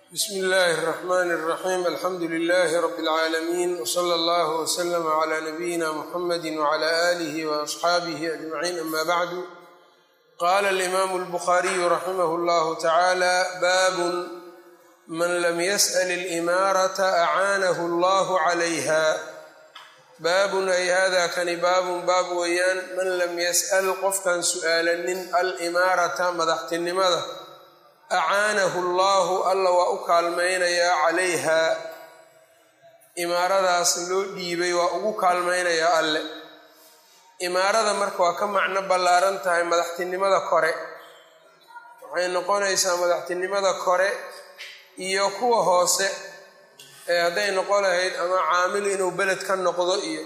bsmi illaahi الرaxmn الraxim alxamdu lilahi rab اlcaalamiin wslى اllah wslm clى nabiyina mxamadi wclى alih وaصxaabih ajmaciin ama bacdu qala اlimaamu اlbukhariyu raximah اllahu tacaala baabun man lam yasأl اlimaarata acaanahu اllah calayha baabun ay hada kani baabun baab weeyaan man lam yas'al qofkan su'aalanin alimaarata madaxtinimada acaanahu allaahu alla waa u kaalmaynayaa calayha imaaradaas loo dhiibay waa ugu kaalmaynayaa alle imaarada marka waa ka macno ballaaran tahay madaxtinimada kore waxay noqonaysaa madaxtinimada kore iyo kuwa hoose ee hadday noqon lahayd ama caamil inuu beled ka noqdo iyo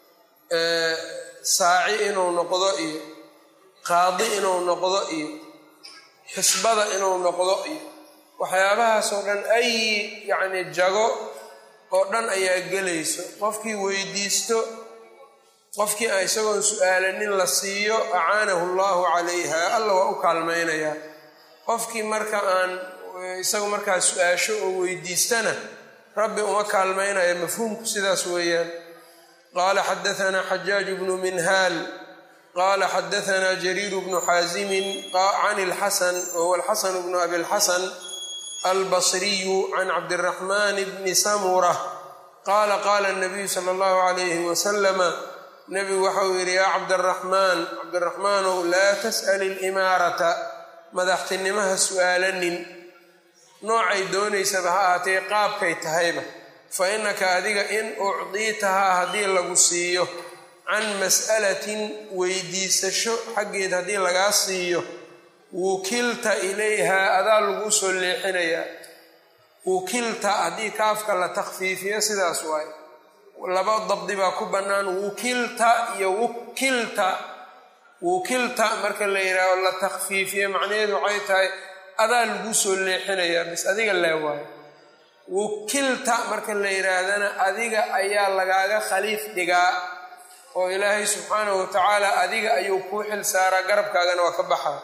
saaci inuu noqdo iyo qaadi inuu noqdo iyo xisbada inuu noqdo iyo waxyaabahaasoo dhan ay yacni jago oo dhan ayaa gelayso qofkii weydiisto qofkii aan isagoon su-aalanin la siiyo acaanahu allaahu calayha alla waa u kaalmaynayaa qofkii marka aan isagu markaa su-aasho oo weydiistana rabbi uma kaalmaynaya mafhuumku sidaas weeyaan qaala xadaanaa xajaaju bnu minhaal qala xadaanaa jariiru bnu xaasimin can ilxasan wahuwa alxasan bnu abi lxasan albasriyu can cabdiraxman bni samura qaala qaala nabiyu sala allahu alayhi wasalama nebigu waxau yidhi yaa cabdaraxmaan cabdiraxmaanow laa tas'al ilimaarata madaxtinimaha su'aalanin noocay doonaysaba ha ahaatee qaabkay tahayba fa innaka adiga in ucdiitahaa haddii lagu siiyo can mas'alatin weydiisasho xaggeed haddii lagaa siiyo wukilta ilayhaa adaa laguu soo leexinayaa wukilta haddii kaafka la takhfiifiyo sidaas waaye laba dabdi baa ku bannaan wukilta iyo wukilta wukilta marka la yidhaaho la takhfiifiyo macnaheedu waxay tahay adaa laguu soo leexinayaa bis adiga lee waayo wukilta marka la yidhaahdana adiga ayaa lagaaga khaliif dhigaa oo ilaahay subxaanahu wa tacaala adiga ayuu kuu xil saaraa garabkaagana waa ka baxaa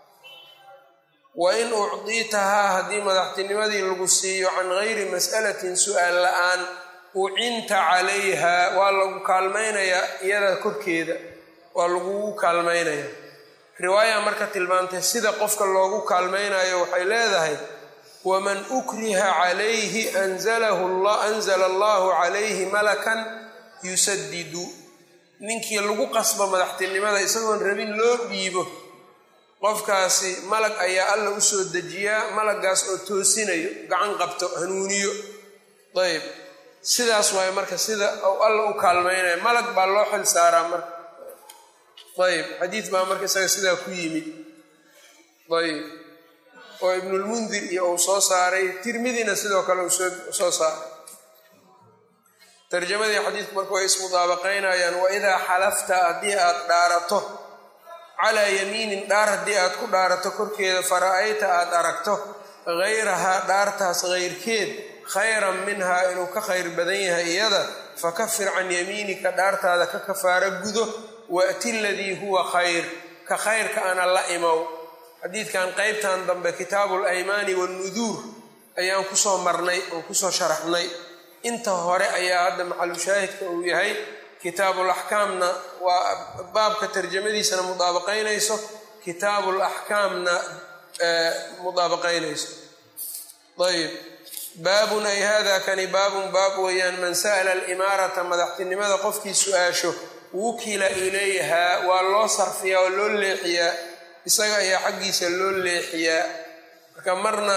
wa in ucdiitahaa haddii madaxtinimadii lagu siiyo can gayri mas'alatin su'aal la-aan ucinta calayha waa lagu kaalmaynayaa iyada korkeeda waa lagugu kaalmaynayaa riwaaya marka tilmaantay sida qofka loogu kaalmaynayo waxay leedahay waman ukriha calayhi anzala allahu calayhi malakan yusadidu ninkii lagu qasbo madaxtinimada isagoon rabin loo dhiibo qofkaasi malag ayaa alla u soo dejiyaa malagaas oo toosinayo gacan qabto hanuuniyo ayb sidaas waaye marka sida uu alla u kaalmaynayo malag baa loo xil saaraa marka ayb xadiid baa marka isaga sidaa ku yimid ayb oo ibnulmundir iyo uu soo saaray tirmidina sidoo kale uu soo saaray tarjamadii xadiidku marka way ismudaabaqaynayaan waidaa xalafta haddii aad dhaarato calaa yamiinin dhaar haddii aad ku dhaarato korkeeda fara-ayta aad aragto hayrahaa dhaartaas hayrkeed khayran minhaa inuu ka khayr badan yahay iyada fakafir can yamiinika dhaartaada ka kafaaro gudo waati ladii huwa khayr ka khayrka ana la imow xadiidkan qeybtan dambe kitaabu alaymaani wannuduur ayaan kusoo marnay oo kusoo sharaxnay inta hore ayaa hadda maxalushaahidka uu yahay kitaabul axkaamna waa baabka tarjamadiisana mudaabaqaynayso kitaabul axkaamna mudaabaqaynayso ayb baabun ay hada kani baabun baab weeyaan man sa'ala alimaarata madaxtinimada qofkii su-aasho wukila ilayhaa waa loo sarfiyaa oo loo leexiyaa isaga ayaa xaggiisa loo leexiyaa marka marna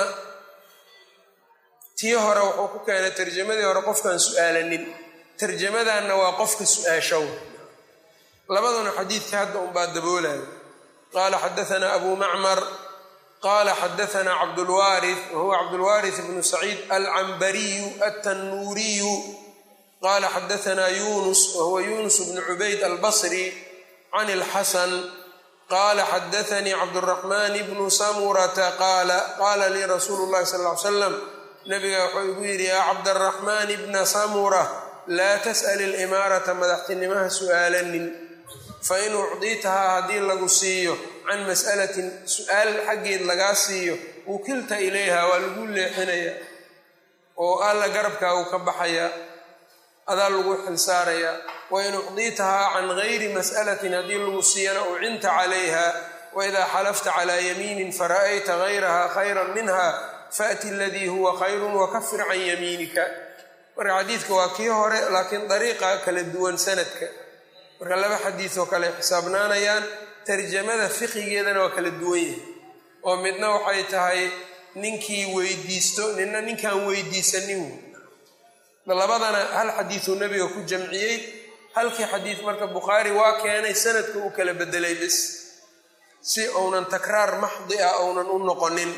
tii hore wuxuu ku keenay tarjamadii hore qofkaan su-aalanin tarjamadanna waa qofka su-aashow labaduna xadiidka hadda unbaa daboolaya qaala xadaanaa abu macmar qaala xadaanaa cabdulwaarith wahuwa cabdulwaarith bnu saciid alcambariyu altannuuriyu qaala xadaanaa yunus wahuwa yunus bnu cubayd albasri can ilxasan qaala xadaanii cabduraxmaan bnu samurata qaala qaala lii rasuulu llahi sal ly slam nabiga wuxuu igu yidhi yaa cabdaraxmaan bna samura laa tas'al ilimaarata madaxtinimaha su'aalanin fain ucdiitahaa haddii lagu siiyo can mas'alatin su-aal xaggeed lagaa siiyo wukilta ilayha waa lagu leexinayaa oo alla garabkaagu ka baxayaa adaa lagu xilsaarayaa wain ucdiitahaa can gayri mas'alatin haddii lagu siiyana ucinta calayha waidaa xalafta calaa yamiinin fara'ayta gayraha khayran minha faأti aladii huwa khayrun wakafir can yamiinika marka xadiidka waa kii hore laakiin dariiqa kala duwan sanadka marka laba xadiid oo kale xisaabnaanayaan tarjamada fiqigeedana waa kala duwan yahay oo midna waxay tahay ninkii weydiisto nina ninkaan weydiisanin labadana hal xadiiduu nebiga ku jamciyey halkii xadiid marka bukhaari waa keenay sanadka u kala bedelay bis si uunan takraar maxdi ah uunan u noqonin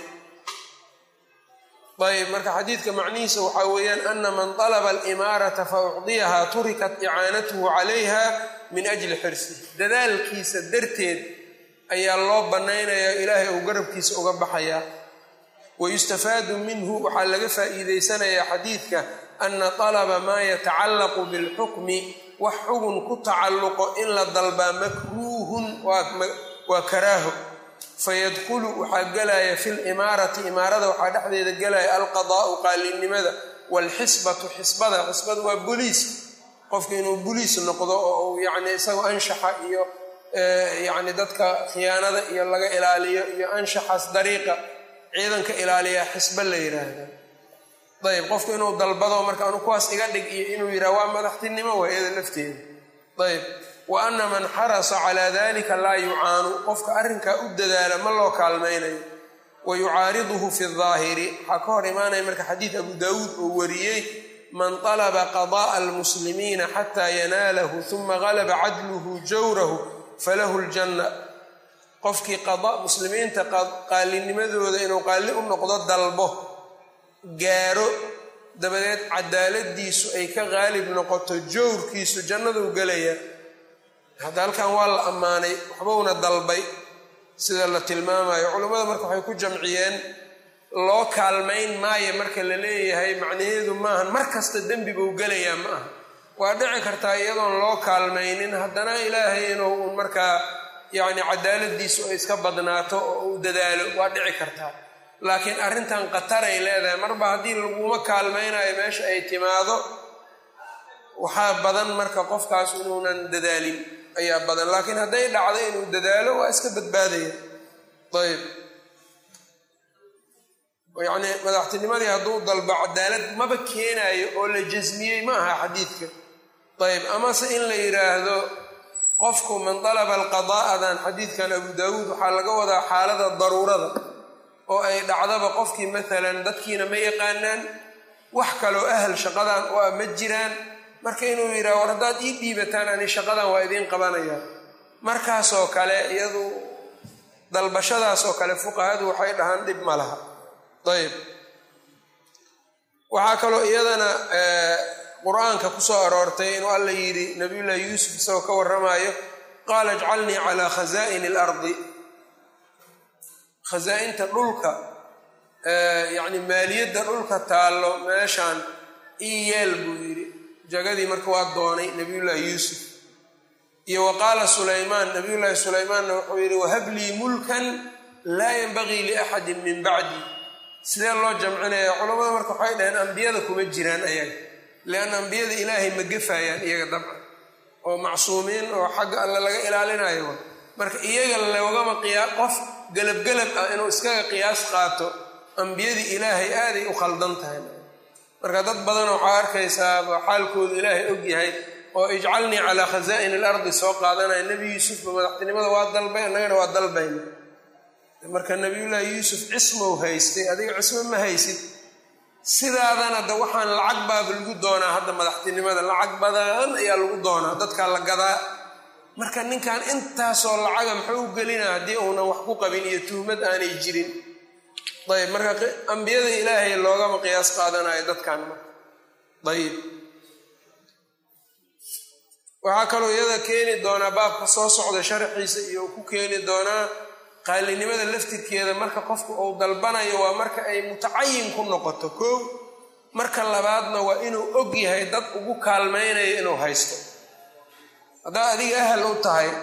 ayb marka xadiidka macnihiisa waxaa weeyaan ana man dalaba alimaarata fa ucdiyahaa turikat icaanatuhu calayha min ajli xirsi dadaalkiisa darteed ayaa loo bannaynayaa ilaahay uu garabkiisa uga baxayaa wayustafaadu minhu waxaa laga faa'iideysanayaa xadiidka ana talaba maa yatacallaqu bilxukmi wax xugun ku tacalluqo in la dalbaa makruuhun waa karaaho fayadkhulu waxaa gelaya fi limaarati imaarada waxaa dhexdeeda gelaya alqadaa'u qaalinimada waalxisbatu xisbada xisbada waa boliis qofka inuu boliis noqdo oo uu yani isagoo anshaxa iyo yani dadka khiyaanada iyo laga ilaaliyo iyo anshaxaas dariiqa ciidanka ilaaliyaa xisba la yiraahda ayb qofku inuu dalbado marka anu kuwaas iga dhig iyo inuu yidhaha waa madaxtinimo waa iyada lafteeda ayb wa ana man xarasa calaa dalika laa yucaanu qofka arrinkaa u dadaala ma loo kaalmaynayo wa yucaariduhu fi daahiri waxaa ka hor imaanaya marka xadiid abu daawuud oo wariyey man talaba qada'a almuslimiina xataa yanaalahu uma galaba cadluhu jawrahu falahu ljanna qofkii qada muslimiinta qaalinimadooda inuu qaalli u noqdo dalbo gaaro dabadeed cadaaladiisu ay ka qaalib noqoto jawrkiisu jannaduu gelaya hadda halkan waa la ammaanay waxbowna dalbay sida la tilmaamayo culammada marka waxay ku jamciyeen loo kaalmayn maayo marka la leeyahay macnaheedu maahan mar kasta dembi buu gelayaa ma aha waa dhici kartaa iyadoon loo kaalmaynin haddana ilaahay inuu un markaa yacni cadaaladiisu ay iska badnaato oo uu dadaalo waa dhici kartaa laakiin arrintan qataray leedahay marba haddii laguma kaalmaynayo meesha ay timaado waxaa badan marka qofkaas inuunan dadaalin ayaa badan laakiin hadday dhacdo inuu dadaalo waa iska badbaadaya ayb yacni madaxtinimadii hadduu dalbo cadaalad maba keenayo oo la jasmiyey ma aha xadiidka ayb amase in la yidhaahdo qofku man dalaba alqadaa'adan xadiidkan abu daawuud waxaa laga wadaa xaalada daruurada oo ay dhacdaba qofkii maalan dadkiina ma yaqaanaan wax kaloo ahal shaqadan u ah ma jiraan marka inuu yidhaha war haddaad ii dhiibataan ani shaqadan waa idiin qabanaya markaasoo kale iyadu dalbashadaasoo kale fuqahadu waxay dhahaan dhib ma laha ayb waxaa kaloo iyadana qur-aanka kusoo aroortay inuu alla yidhi nabiyullaahi yuusuf isagoo ka warramaayo qaala ijcalnii calaa khazaa'ini alardi khasaa-inta dhulka yacni maaliyadda dhulka taallo meeshaan ii yeel buu yidhi jagadii marka waa doonay nabiyullaahi yuusuf iyo wa qaala sulaymaan nabiyullaahi sulaymaanna wuxuu yidhi wahablii mulkan laa yanbagii liaxadin min bacdi sidee loo jamcinaya culamada marka waxay dhaheen ambiyada kuma jiraan ayaga lianna ambiyada ilaahay ma gefaayaan iyaga dabcan oo macsuumiin oo xagga alle laga ilaalinayo marka iyaga loogama qiyaa qof gelabgelab ah inuu iskaga qiyaas qaato ambiyadii ilaahay aaday u khaldan tahay marka dad badan waxaa arkaysaa xaalkoodu ilaahay og yahay oo ijcalnii calaa khazaa'ini alardi soo qaadanaya nebi yuusufba madaxtinimada waa dalbay annagana waa dalbayna marka nabiyullaahi yuusuf cismow haystay adiga cismo ma haysid sidaadana de waxaan lacag baaba lagu doonaa hadda madaxtinimada lacag badan ayaa lagu doonaa dadkaa la gadaa marka ninkan intaasoo lacaga muxuu u gelinaa haddii uunan wax ku qabin iyo tuhmad aanay jirin ayb marka ambiyada ilaahay loogama qiyaas qaadanayo dadkan marka ayib waxaa kaloo iyada keeni doonaa baabka soo socda sharxiisa iyo ku keeni doonaa qaalinimada laftirkeeda marka qofku uu dalbanayo waa marka ay mutacayin ku noqoto koow marka labaadna waa inuu og yahay dad ugu kaalmaynayo inuu haysto haddaa adiga ahal u tahay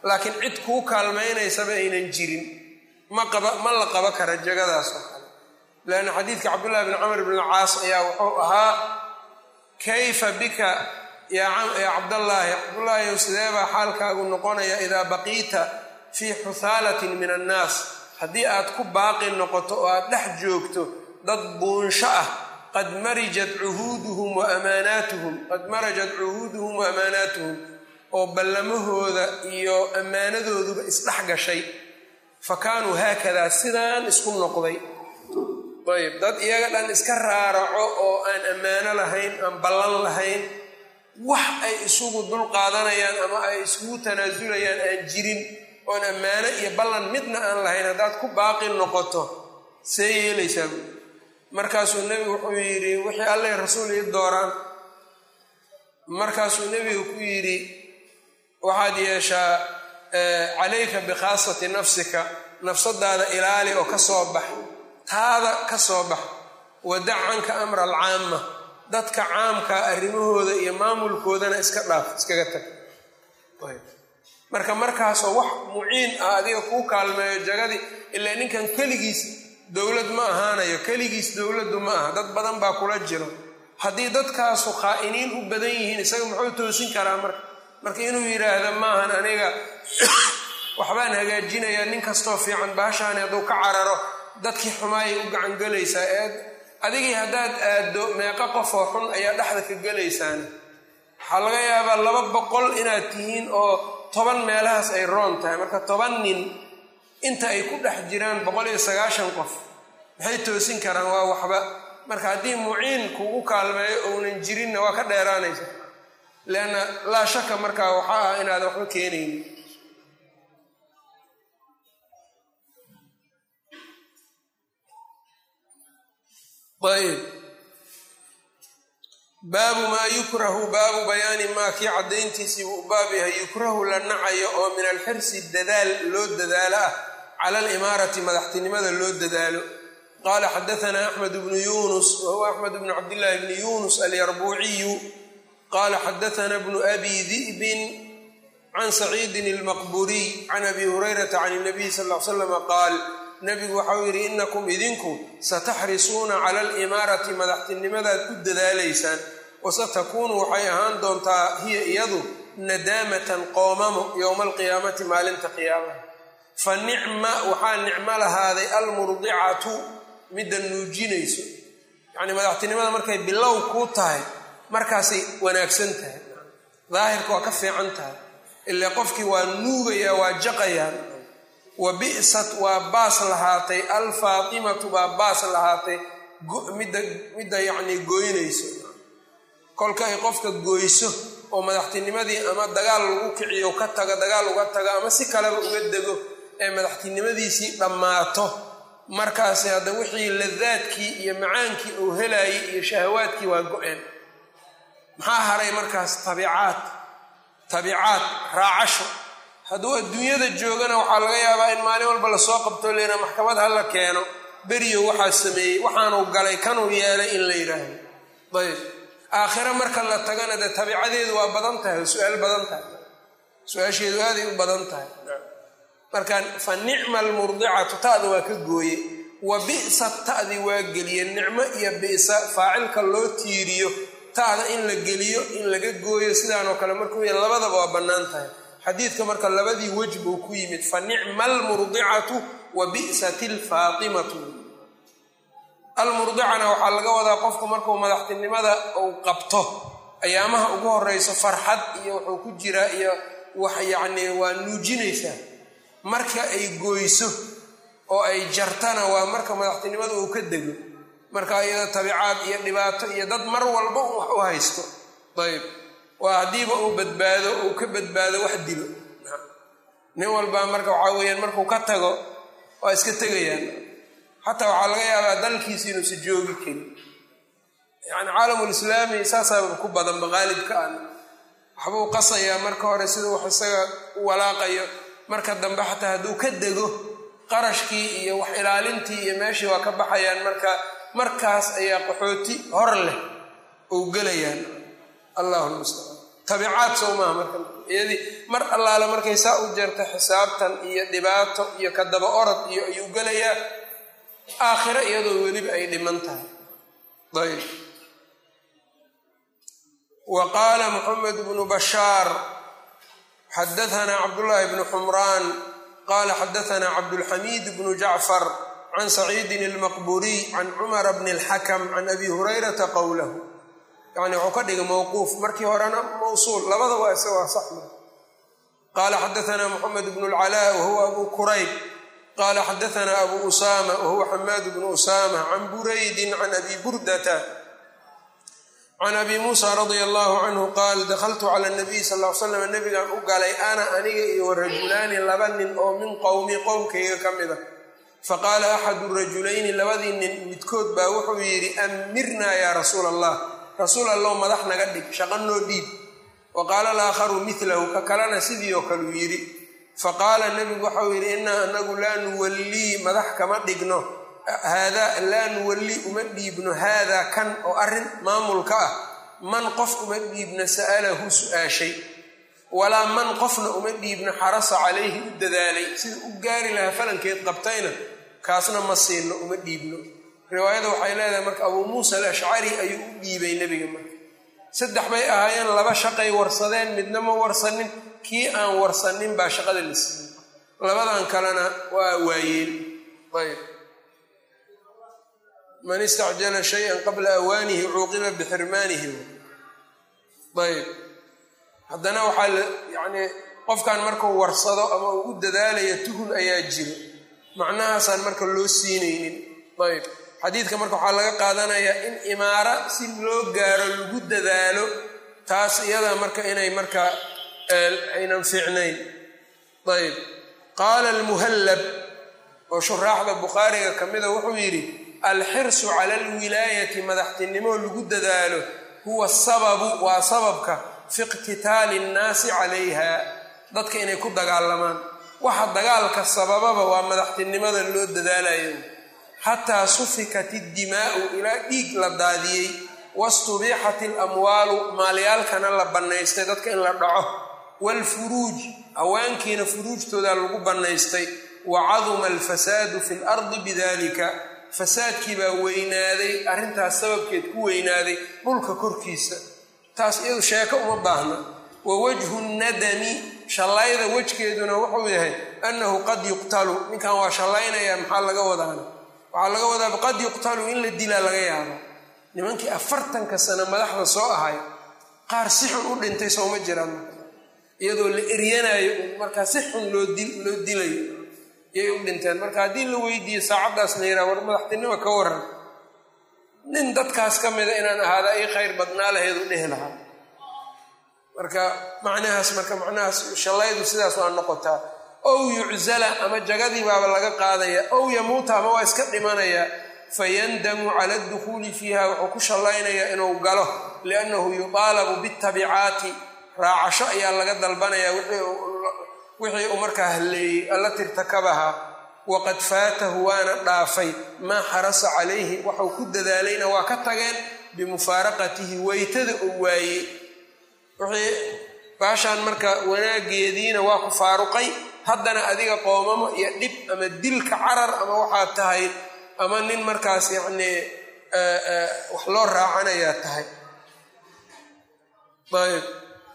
laakiin cid kuu kaalmaynaysaba aynan jirin ma qaba ma la qaba kara jagadaas oo kale leanna xadiidka cabdullahi bn camr bn alcaas ayaa wuxuu ahaa kayfa bika yaa cabdallaahi cabdullaahi ow sideebaa xaalkaagu noqonaya idaa baqiita fii xuhaalatin min annaas haddii aad ku baaqi noqoto oo aad dhex joogto dad buunsho ah qad marijat cuhuuduhum wa amaanaatuhum qad marajat cuhuuduhum wa amaanaatuhum oo ballamahooda iyo ammaanadooduba isdhex gashay fa kaanuu haakadaa sidaan isku noqday ayb dad iyaga dhan iska raaraco oo aan ammaano lahayn aan ballan lahayn wax ay isugu dul qaadanayaan ama ay isugu tanaasulayaan aan jirin oon ammaano iyo ballan midna aan lahayn haddaad ku baaqi noqoto see yeelaysaa buui markaasuu nebigu wuxuu yidhi wixii alleh rasuul ii dooraan markaasuu nebigu ku yidhi waxaad yeeshaa calayka bikhaasati nafsika nafsadaada ilaali oo ka soo bax taada ka soo bax wadac canka amra alcaama dadka caamka arrimahooda iyo maamulkoodana iska dhaaf iskaga tag marka markaasoo wax muciin ah adiga kuu kaalmeeyo jagadii ilaa ninkan keligiis dowlad ma ahaanayo keligiis dowladdu ma aha dad badan baa kula jiro haddii dadkaasu khaa'iniin u badan yihiin isaga muxuu toosin karaa marka marka inuu yidhaahdo maahan aniga waxbaan hagaajinayaa nin kastoo fiican baashaani hadduu ka cararo dadkii xumaayay u gacangelaysaa ee adigii haddaad aaddo meeqo qofoo xun ayaa dhexda ka gelaysaan waxaa laga yaabaa laba boqol inaad tihiin oo toban meelahaas ay roon tahay marka toban nin inta ay ku dhex jiraan boqol iyo sagaashan qof maxay toosin karaan waa waxba marka haddii muciin kugu kaalmeeyo ounan jirinna waa ka dheeraanaysa leanna laa shaka markaa waxaa ah inaadan waxba keenaynin ayb baabu maa yukrahu baabu bayaani maa kii caddayntiisii buu baab yahay yukrahu la nacayo oo min alxirsi dadaal loo dadaalo ah cala alimaarati madaxtinimada loo dadaalo qaala xadaanaa axmed bnu yunus wa huwa axmed bnu cabdillaahi bni yunus alyarbuuciyu qaala xadaana bnu abi di'bin can saciidin almaqburiy can abi hurayrata can nabiy sal l slama qaal nabigu waxau yidhi inakum idinku sataxrisuuna cala alimaarati madaxtinimadaad ku dadaalaysaan wasatakuunu waxay ahaan doontaa hiya iyadu nadaamatan qoomamo yowma alqiyaamati maalinta qiyaamaha fa nicma waxaa nicmo lahaaday almurdicatu midda nuujinayso yacnii madaxtinimada markay bilow kuu tahay markaasay wanaagsan tahay daahirka waa ka fiican tahay ilaa qofkii waa nuugayaa waa jaqayaan wa bi'sat waa baas lahaatay alfaatimatu baa baas lahaatay midda midda yacnii gooynayso kolka ay qofka gooyso oo madaxtinimadii ama dagaal lagu kiciyo ka tago dagaal uga tago ama si kaleba uga dego ee madaxtinimadiisii dhammaato markaasi hadda wixii ladaadkii iyo macaankii uu helaayay iyo shahawaadkii waa go-een maxaa haray markaas tabiicaad tabiicaad raacasho hadduu adduunyada joogana waxaa laga yaabaa in maalin walba lasoo qabto leyna maxkamad ha la keeno beriyo waxaa sameeyey waxaanuu galay kanuu yeelay in la yidhaahdo ayb aakhiro marka la tagana dee tabiicadeedu waa badan tahay oo su-aal badan tahay su-aasheedu aaday u badan tahay marka fa nicma almurdicatu ta'da waa ka gooye wa bi'sa ta'di waa geliye nicmo iyo bi'sa faacilka loo tiiriyo ta'da in la geliyo in laga gooyo sidaanoo kale markuu ya labadaba waa bannaan tahay xadiidka marka labadii wej buu ku yimid fa nicma almurdicatu wa bi'sat alfaatimatu almurdicana waxaa laga wadaa qofku markuu madaxtinimada uu qabto ayaamaha ugu horeyso farxad iyo wuxuu ku jiraa iyo wax yacnii waa nuujinaysaa marka ay gooyso oo ay jartana waa marka madaxtinimada uu ka dego marka iyada tabiicaad iyo dhibaato iyo dad mar walba u wax u haysto ayb waa haddiiba uu badbaado uu ka badbaado wax dilo nin walbaa marka waxaa weeyaan markuu ka tago waa iska tegayaan xataa waxaa laga yaabaa dalkiisi inuusa joogi karin yani caalamulislaami saasaaba ku badanba qaalibka an waxbuu qasayaa marka hore sida wax isaga u walaaqayo marka dambe xataa hadduu ka dego qarashkii iyo wax ilaalintii iyo meeshii waa ka baxayaan marka markaas ayaa qaxooti hor leh ou gelayaan allahu lmustacaan tabicaad sow maaha marka iyadii mar allaale markay saa u jeerta xisaabtan iyo dhibaato iyo kadaba orod iyo ayuu gelayaa aakhiro iyadoo weliba ay dhiman tahay ayb wa qaala moxamed bnu bashaar xadahanaa cabdullaahi bnu xumraan qaala xadahanaa cabdulxamiid bnu jacfar can saciidin almaqburiy can cumara bni alxakam can abi hurayrata qowlahu yani wuxuu ka dhigay mowquuf markii horena mawsuul labada waa isa waa saxma qaala xadahanaa moxamed bnu lcalaa wahuwa abu kurayb qaala xadahanaa abu usaama wahuwa xamaad bnu usaama can buraydin can abi burdata can abi muusa radia allahu canhu qaal dakhaltu cala nabiy sal l slam nabigaan u galay ana aniga iyo warajulaani laba nin oo min qowmi qowmkayga ka mid a faqaala axadu rajulayni labadii nin midkood baa wuxuu yidhi amirnaa yaa rasuula allah rasuul allow madax naga dhig shaqo noo dhiib wa qaala alaakharu milahu ka kalena sidii oo kaleu yidhi faqaala nebigu waxau yidhi innaa anagu laa nuwallii madax kama dhigno haadaa laa nuwallii uma dhiibno haadaa kan oo arrin maamulka ah man qof uma dhiibno sa'alahu su-aashay walaa man qofna uma dhiibno xarasa calayhi u dadaalay sida u gaari lahaa falankeed qabtayna kaasna ma siino uma dhiibno riwaayada waxay leedahay marka abuu muusa alashcari ayuu u dhiibay nebiga marka saddex bay ahaayeen laba shaqay warsadeen midna ma warsanin kii aan warsanin baa shaqada la siiyey labadan kalena waa waayeen ayb man istacjala shayan qabla awaanihi cuuqiba bixirmaanihi ayb haddana waxaa la yacnii qofkan markuu warsado ama uu u dadaalayo tuhun ayaa jiro macnahaasaan marka loo siinaynin ayb xadiidka marka waxaa laga qaadanayaa in imaara si loo gaaro lagu dadaalo taas iyada marka inay marka aynan fiicnayn ayb qaala almuhallab oo shuraaxda bukhaariga ka mida wuxuu yidhi alxirsu cala alwilaayati madaxtinimo lagu dadaalo huwa sababu waa sababka fi iqtitaali nnaasi calayha dadka inay ku dagaalamaan waxa dagaalka sabababa waa madaxtinimada loo dadaalayo xataa sufikat iddimaa'u ilaa dhiig la daadiyey wastubiixat alamwaalu maalyaalkana la bannaystay dadka in la dhaco waalfuruuj haweenkiina furuujtooda lagu bannaystay wa caduma alfasaadu fi lardi bidalika fasaadkii baa weynaaday arrintaas sababkeed ku weynaaday dhulka korkiisa taas iyadu sheeko uma baahna wa wajhu nadami shallayda wejkeeduna wuxuu yahay annahu qad yuqtalu ninkan waa shallaynaya maxaa laga wadaana waxaa laga wadaa qad yuqtalu in la dilaa laga yaabo nimankii afartanka sano madaxda soo ahay qaar si xun u dhintay sooma jiraan iyadoo la eryanayo markaa si xun loo dilayo yay u dhinteen marka haddii la weydiiyo saacaddaas la yidhaha war madaxtinimo ka waran nin dadkaas ka mida inaan ahaada ay khayr badnaa lahayd u dhehi lahaa marka macnahaas marka macnahaas shallaydu sidaas waa noqotaa ow yuczala ama jagadii baaba laga qaadaya ow yamuuta ama waa iska dhimanayaa fayandamu cala adukhuuli fiiha wuxuu ku shallaynayaa inuu galo liannahu yuqaalabu bittabicaati raacasho ayaa laga dalbanayaa wixii uu markaa halleeyey allati irtakabaha waqad faatahu waana dhaafay maa xarasa calayhi waxuu ku dadaalayna waa ka tageen bimufaaraqatihi weytada uu waayey wixii baashaan marka wanaageediina waa ku faaruqay haddana adiga qoomamo iyo dhib ama dilka carar ama waxaad tahay ama nin markaas yacnii wax loo raacanayaa tahay ayb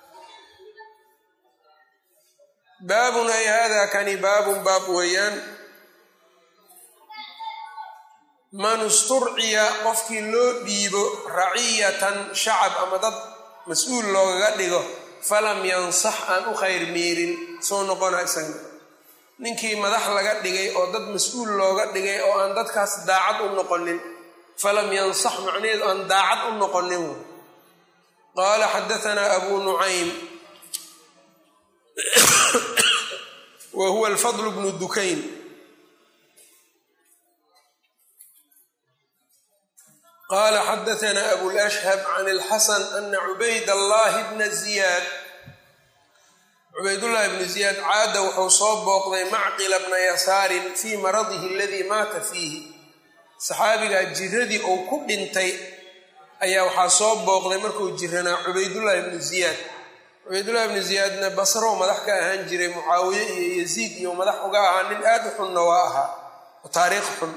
baabun ay hada kani baabun baab weeyaan man isturciya qofkii loo dhiibo raciyatan shacab ama dad mas-uul loogaga dhigo falam yansax aan u khayr miirin soo noqona isaga ninkii madax laga dhigay oo dad mas-uul looga dhigay oo aan dadkaas daacad u noqonin falam yansax macnaheedu aan daacad u noqonin qaala xadaanaa abu nucaym wa huwa alfadl bnu dukayn qala xadaanaa abulashhab can alxasan ana cubayd allahi bna ziyaad cubaydullahi bnu ziyaad caada wuxuu soo booqday macqila bna yasaarin fii maradihi aladii maata fiihi saxaabigaa jiradii uu ku dhintay ayaa waxaa soo booqday markuu jiranaa cubaydullahi bnu ziyaad cubaydullahi bni ziyaadna basrow madax ka ahaan jiray mucaawiye iyo yaziid iyo madax uga ahaa nin aad u xunna waa ahaa oo taariikh xun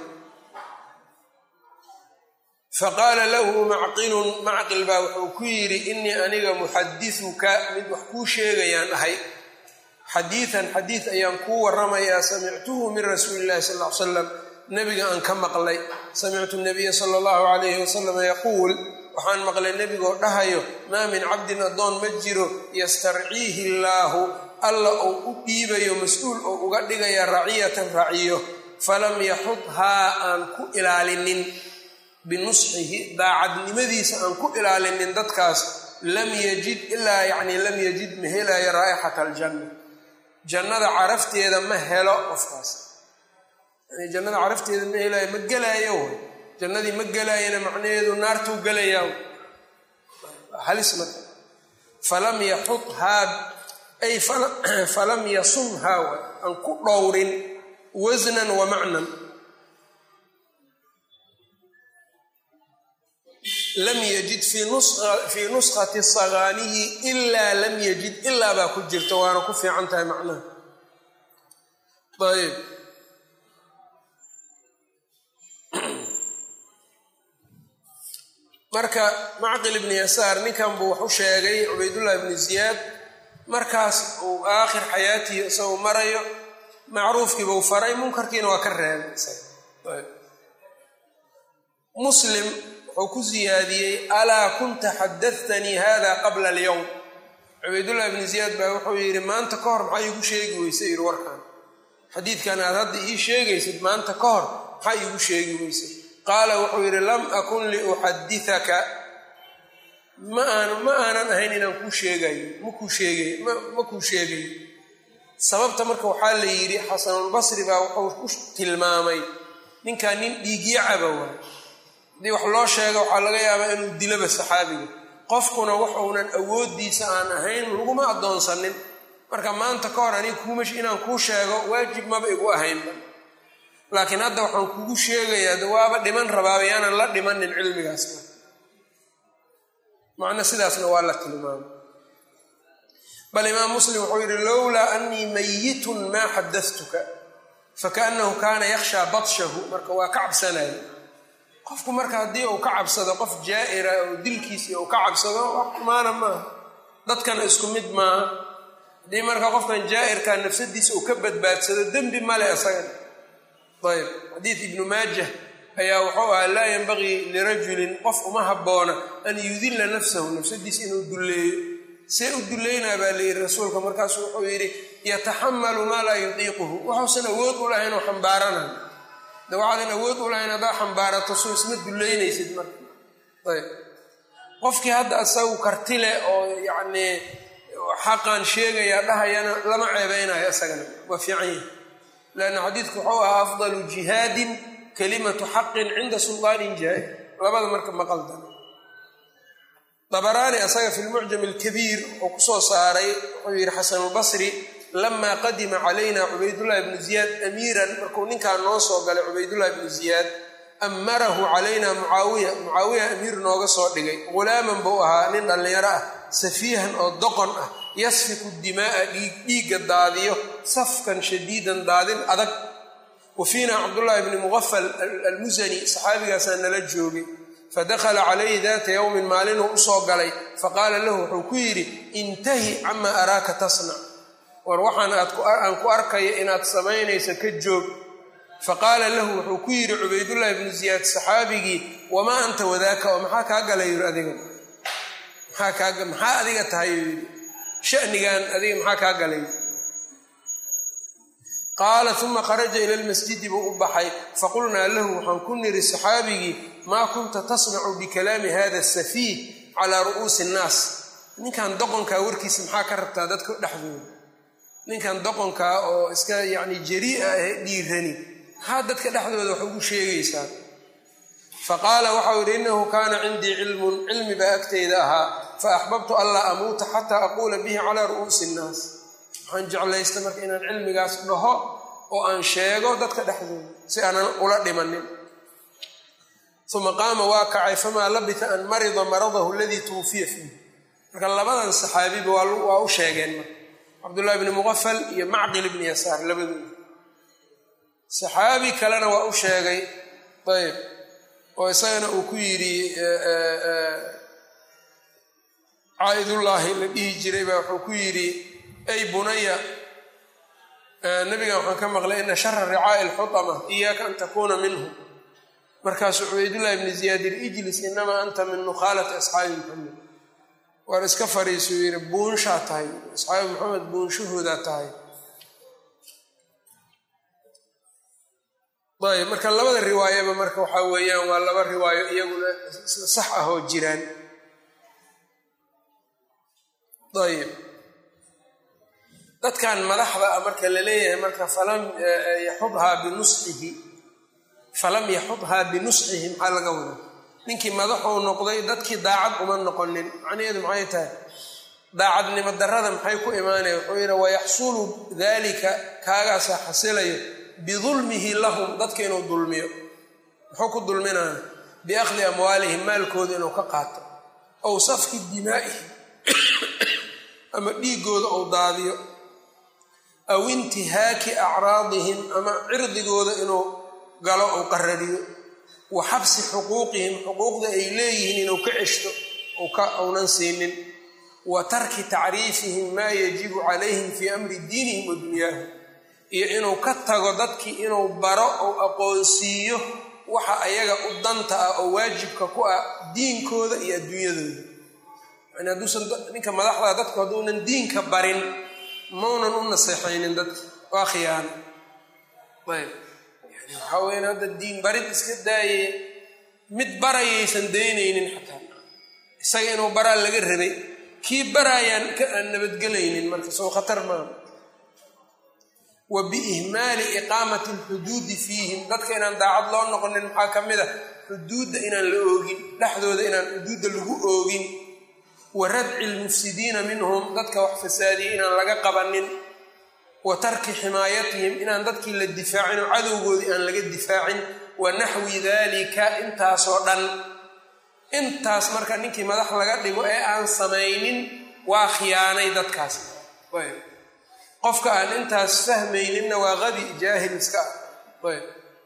faqaala lahu macqilun macqil baa wuxuu ku yidhi inii aniga muxadisuka mid wax kuu sheegayaan ahay xadiidan xadiid ayaan kuu waramayaa samictuhu min rasuuli illahi sal ly salam nebiga aan ka maqlay samictu nabiya sala allahu calayhi wasalam yaquul waxaan maqlay nebigoo dhahayo maa min cabdin addoon ma jiro yastarciihi illaahu alla uu u dhiibayo mas-uul oo uga dhigaya raciyatan raciyo falam yaxudhaa aan ku ilaalinin binusxihi daacadnimadiisa aan ku ilaalinin dadkaas lam yajid ilaa yacni lam yajid ma helayo raa'ixata aljanna jannada carafteeda ma helo qofkaas yani jannada carafteeda ma helayo ma gelaayo way jannadii ma gelaayana macnaheedu naartuu gelayaa halis marka falam yaxudhaa ay falam yasumhaa way aan ku dhowrin wasnan wa macnan lam yajid fii nuskati sagaanihi ilaa lam yajid ilaa baa ku jirta waana ku fiican tahay macnaha ayb marka macqil ibni yasaar ninkan buu wax u sheegay cubaydullahi ibni ziyaad markaas uu aakhir xayaatihi isagoo marayo macruufkiibuu faray munkarkiina waa ka reebay muslim wuxuu ku siyaadiyey alaa kunta xadattanii hada qabla alyowm cubaydullahi ibni ziyaad baa wuxuu yidhi maanta ka hor maxaa iigu sheegi weyse yidhi warkan xadiidkan aad hadda ii sheegaysid maanta ka hor maxaa iigu sheegi weyse qaala wuxuu yidhi lam akun liuxaditaka ma aan ma aanan ahayn inaan kuu sheegayo makuu sheegay ma kuu sheegayo sababta marka waxaa la yidhi xasanulbasri baa wuxuu ku tilmaamay ninkan nin dhiigyacaba waay haddii wax loo sheego waxaa laga yaabaa inuu dilaba saxaabiga qofkuna waxuunan awooddiisa aan ahayn laguma addoonsanin marka maanta ka hor aniga kuumash inaan kuu sheego waajib maba igu ahaynba laakiin hadda waxaan kugu sheegayaa de waaba dhiman rabaaba yaanan la dhimanin cilmigaasna macno sidaasna waa la tilmaamay bal imaam muslim wuxuu yidhi lowlaa anii mayitun maa xadatuka fakaannahu kaana yakhshaa badshahu marka waa ka cabsanaya qofku marka haddii uu ka cabsado qof jaa'ira oo dilkiisii uu ka cabsado wax xumaana maaha dadkana isku mid maaha haddii marka qofkan jaa'irkaa nafsadiisa uu ka badbaadsado dembi male isagan ayb xadiid ibnu maajah ayaa wuxuu ahaa laa yanbagii lirajulin qof uma habboona an yudilla nafsahu nafsadiisa inuu dulleeyo see u dullaynaa baa layidhi rasuulka markaasu wuxuu yidhi yataxamalu maa laa yutiiquhu waxuusan awood u lahayn oo xambaaranayo de waxaadan awood u lahayn haddaa xambaarato soo isma dullaynaysid marka ayb qofkii hadda isagu karti leh oo yacnii xaqan sheegayaa dhahayana lama ceebeynayo isagana waa fiican yahi lanna xadiidku wuxuu ahaa afdalu jihaadin kalimatu xaqin cinda sulaanin jaa'ir labada marka maqaldan dabaraani asaga fi lmucjam alkabiir wuxuu kusoo saaray wuxuu yidhi xasanulbasri lamaa qadima calayna cubaydullahi ibnu ziyaad amiiran markuu ninkan noo soo galay cubaydullahi ibnu ziyaad amarahu calayna mucaawiya mucaawiya amiir nooga soo dhigay ghulaaman buu ahaa nin dhallinyaro ah safiihan oo doqon ah yasfiku dimaa'a dhiigga daadiyo safkan shadiidan daadin adag wa fiina cabdullaahi bni muqafal almusani saxaabigaasaa nala joogay fadakhala calayhi daata yowmin maalinuu usoo galay faqaala lahu wuxuu ku yidhi intahi camaa araaka tasnac war waxaan aan ku arkayo inaad samaynayso ka joog faqaala lahu wuxuu ku yidhi cubaydullaahi bnu ziyaad saxaabigii wamaa anta wadaaka oo maxaa kaa galay yiri adiga maxaa adiga tahay yidhi shanigan adiga maxaa kaa galay qaala uma kharaja ila lmasjidi buu u baxay faqulnaa lahu waxaan ku niri saxaabigii maa kunta tasnacu bikalaami hada safiih calaa ru'uusi innaas ninkan doqonkaa warkiisa maxaa ka rabtaa dadka dhexdooda ninkan doqonkaa oo iska yacni jarii'a ah dhiirani maxaa dadka dhexdooda wax ugu sheegaysaa faqaala waxau yidhi innahu kaana cindii cilmun cilmi baa agtayda ahaa fa axbabtu anlaa amuuta xataa aquula bihi calaa ru'uusi innaas waxaan jeclaysta marka inaan cilmigaas dhaho oo aan sheego dadka dhexdooda si aanan ula dhimanin uma qaama waa kacay famaa labita an marida maradahu aladii tuwufiya fiih marka labadan saxaabiba waa u sheegeen marka cabdullahi bni muqafal iyo macqil ibni yasaar labadooda saxaabi kalena waa u sheegay ayb oo isagana uu ku yidhi caa'idullaahi la dhihi jiray baa wuxuu ku yidhi ay bunaya nabigan waxaan ka maqlay ina shara ricaa'i lxutama iyaaka an takuuna minhu markaasuu cubaydullahi bni ziyaad yiri ijlis inamaa anta min nukhaalati asxaabi maxamed waar iska fariisuu yidhi buunshaa tahay asxaabi maxamed buunshahoodaa tahay ayb marka labada riwaayaba marka waxaa weeyaan waa laba riwaayo iyaguna sax ah oo jiraan ayb dadkan madaxda ah marka la leeyahay marka falam yaxudhaa binusxihi falam yaxudhaa binusxihi maxaa laga wada ninkii madaxuu noqday dadkii daacad uma noqonin macnaheedu maxay tahay daacadnimo darrada maxay ku imaanaya wuxuu yidhi wayaxsulu dalika kaagaasaa xasilayo bidulmihi lahum dadka inuu dulmiyo muxuu ku dulminaya biakhdi amwaalihim maalkooda inuu ka qaato ow safki dimaa'ihim ama dhiigooda ou daadiyo aw intihaaki acraadihim ama cirdigooda inuu galo ou qarariyo wa xabsi xuquuqihim xuquuqda ay leeyihiin inuu ka ceshto ounan siinin wa tarki tacriifihim maa yajibu calayhim fii amri diinihim wa dunyaahum iyo inuu ka tago dadkii inuu baro ou aqoonsiiyo waxa ayaga u danta ah oo waajibka ku ah diinkooda iyo adduunyadooda yani hadduusan ninka madaxdaa dadku hadduunan diinka barin maunan u naseexaynin dadka waa khiyaano ayb yani waxaa weyan hadda diin barid iska daaye mid barayaysan daynaynin xataa isaga inuu baraa laga rabay kii baraayaan ka aan nabadgelaynin marka soo khatar maaha wa biihmaali iqaamati alxuduudi fiihim dadka inaan daacad loo noqonin maxaa ka mid a xuduudda inaan la oogin dhexdooda inaan xuduudda lagu oogin wa radci lmufsidiina minhum dadka wax fasaadiyey inaan laga qabanin wa tarki ximaayatihim inaan dadkii la difaacin oo cadowgoodii aan laga difaacin wa naxwi dalika intaasoo dhan intaas marka ninkii madax laga dhigo ee aan samaynin waa khiyaanay dadkaas qofka aan intaas fahmayninna waa qabi jaahil iska ah ayb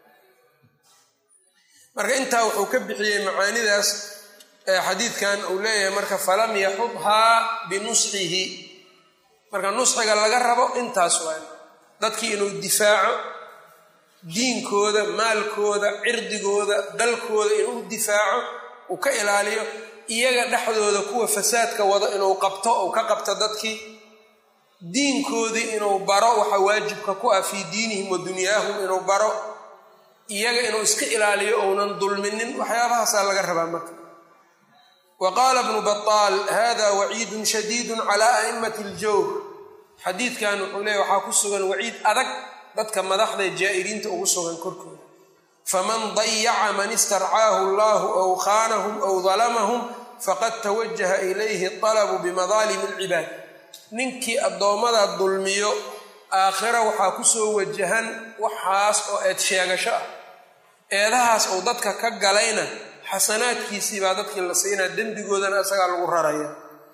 marka intaa wuxuu ka bixiyey macaanidaas xadiidkan uu leeyahay marka falam yaxudhaa binusxihi marka nusxiga laga rabo intaas waa dadkii inuu difaaco diinkooda maalkooda cirdigooda dalkooda inuu difaaco uu ka ilaaliyo iyaga dhexdooda kuwa fasaadka wado inuu qabto uu ka qabto dadkii diinkoodii inuu baro waxa waajibka ku ah fii diinihim wa dunyaahum inuu baro iyaga inuu iska ilaaliyo ounan dulminin waxyaabahaasaa laga rabaa marka wa qaala bnu bataal hada waciidun shadiidun calaa a'immati aljawr xadiidkan wuxuu leeya waxaa ku sugan waciid adag dadka madaxda jaa'iriinta ugu sugan korkooda faman dayaca man istarcaahu allahu aw khaanahum aw dalamahum faqad tawajaha ilayhi alabu bimadaalimi alcibaad ninkii addoommada dulmiyo aakhira waxaa kusoo wajahan waxaas oo eed sheegasho ah eedahaas uu dadka ka galayna xasanaadkiisii baa dadkii la siinaa dembigoodana isagaa lagu raraya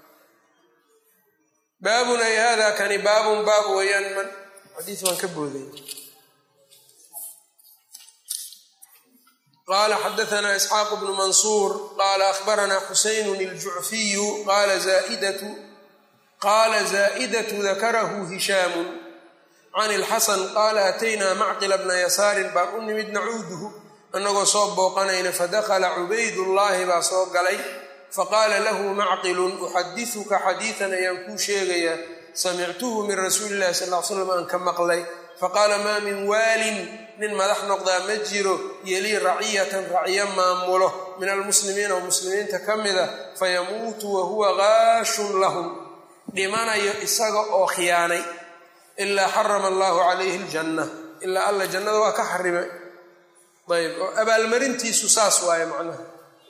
baabun ay hada kani baabun baab weeyaan man xadiis waan ka booday qala xadaana isxaaq bnu mansuur qala akhbarana xusaynun iljucfiyu qala zaidatu qala zaa'idatu dakarahu hishaamu can ilxasan qaala ataynaa macqila bna yasaarin baan u nimid nacuuduhu annagoo soo booqanayna fadakhala cubaydullaahi baa soo galay faqaala lahu macqilun uxadisuka xadiidan ayaan kuu sheegayaa samictuhu min rasuuli illahi sal l slam aan ka maqlay faqaala maa min waalin nin madax noqdaa ma jiro yelii raciyatan raciyo maamulo min almuslimiina oo muslimiinta ka mida fayamuutu wahuwa gaashun lahum dhimanayo isaga oo khiyaanay ilaa xarama allahu calayhi aljanna ilaa alla jannada waa ka xarimay ayb oo abaalmarintiisu saas waaye macnaha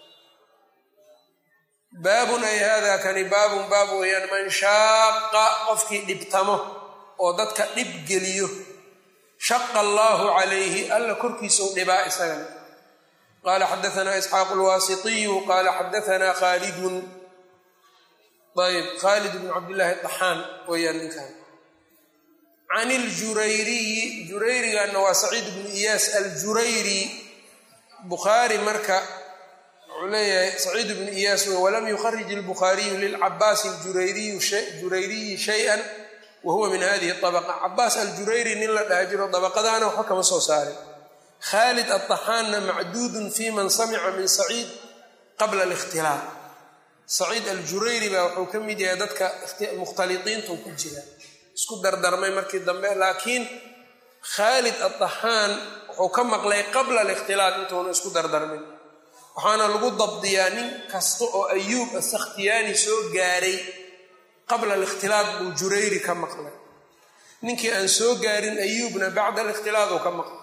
baabun ay hada kani baabun baab weeyaan man shaaqa qofkii dhibtamo oo dadka dhib geliyo shaqa allaahu calayhi alla korkiisau dhibaa isagana qaala xadaanaa isxaaqu lwaasitiyu qaala xadaanaa khaalidun ayb khaalid bn cabdillaahi daxaan weyaan ninkan can iljurayriyi jurayriganna waa saciid bnu iyaas aljurayri bukhaari marka wuxuu leeyahay saciid bnu iyaas w walam yukharij اlbukhaariyu lilcabaas jurayriyi shayئa wa huwa min hadihi طabqa cabaas aljurayri nin la dhaha jiro dabaqadaana waxba kama soo saarin khaalid aلطaxaanna macduudun fi man samica min saciid qabla اlاkhtilaaq saciid aljurayri baa wuxuu ka mid yahay dadka mukhtaliiintu ku jira isku dardarmay markii dambe laakiin khaalid aلطaxaan wuxuu ka maqlay qabla اlاkhtilaaq intuuna isku dardarmin waxaana lagu dabdiyaa nin kasta oo ayuub asakhtiyaani soo gaaray qabla alikhtilaaq buu jurayri ka maqlay ninkii aan soo gaarin ayuubna bacda alikhtilaaq uu ka maqlay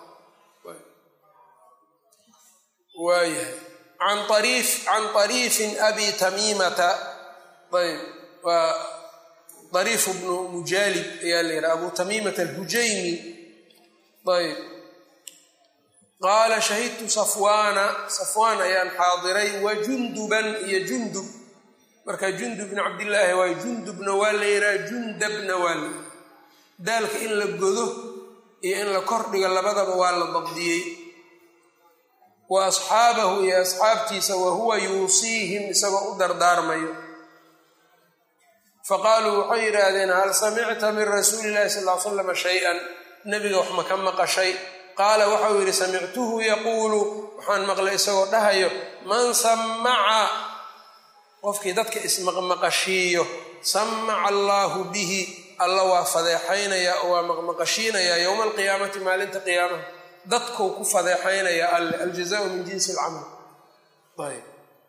waayahay an ariif can ariifin abi tamiimata ayb waa ariifu bnu mujaalib ayaa la yidhaha abu tamiimata alhujaymi ayb qaala shahidtu safwaana safwaan ayaan xaadiray wa junduban iyo jundub marka jundub bn cabdillaahi waay jundubna waa la yidhaha jundabna waa la yidhaha daalka in la godo iyo in la kordhigo labadaba waa la dabdiyey wa asxaabahu iyo asxaabtiisa wa huwa yuusiihim isagoo u dardaarmayo faqaaluu waxay yidhaahdeen hal samicta min rasuuli illahi sal l slama shay-an nebiga wax ma ka maqashay qaala waxau yidhi samictuhu yaquulu waxaan maqlay isagoo dhahayo man samaca qofkii dadka ismaqmaqashiiyo samaca allaahu bihi alla waa fadeexaynayaa oo waa maqmaqashiinayaa yowma alqiyaamati maalinta qiyaamaha dadkou ku fadeexaynayaa alle aljazaau min jinsi alcamal ayb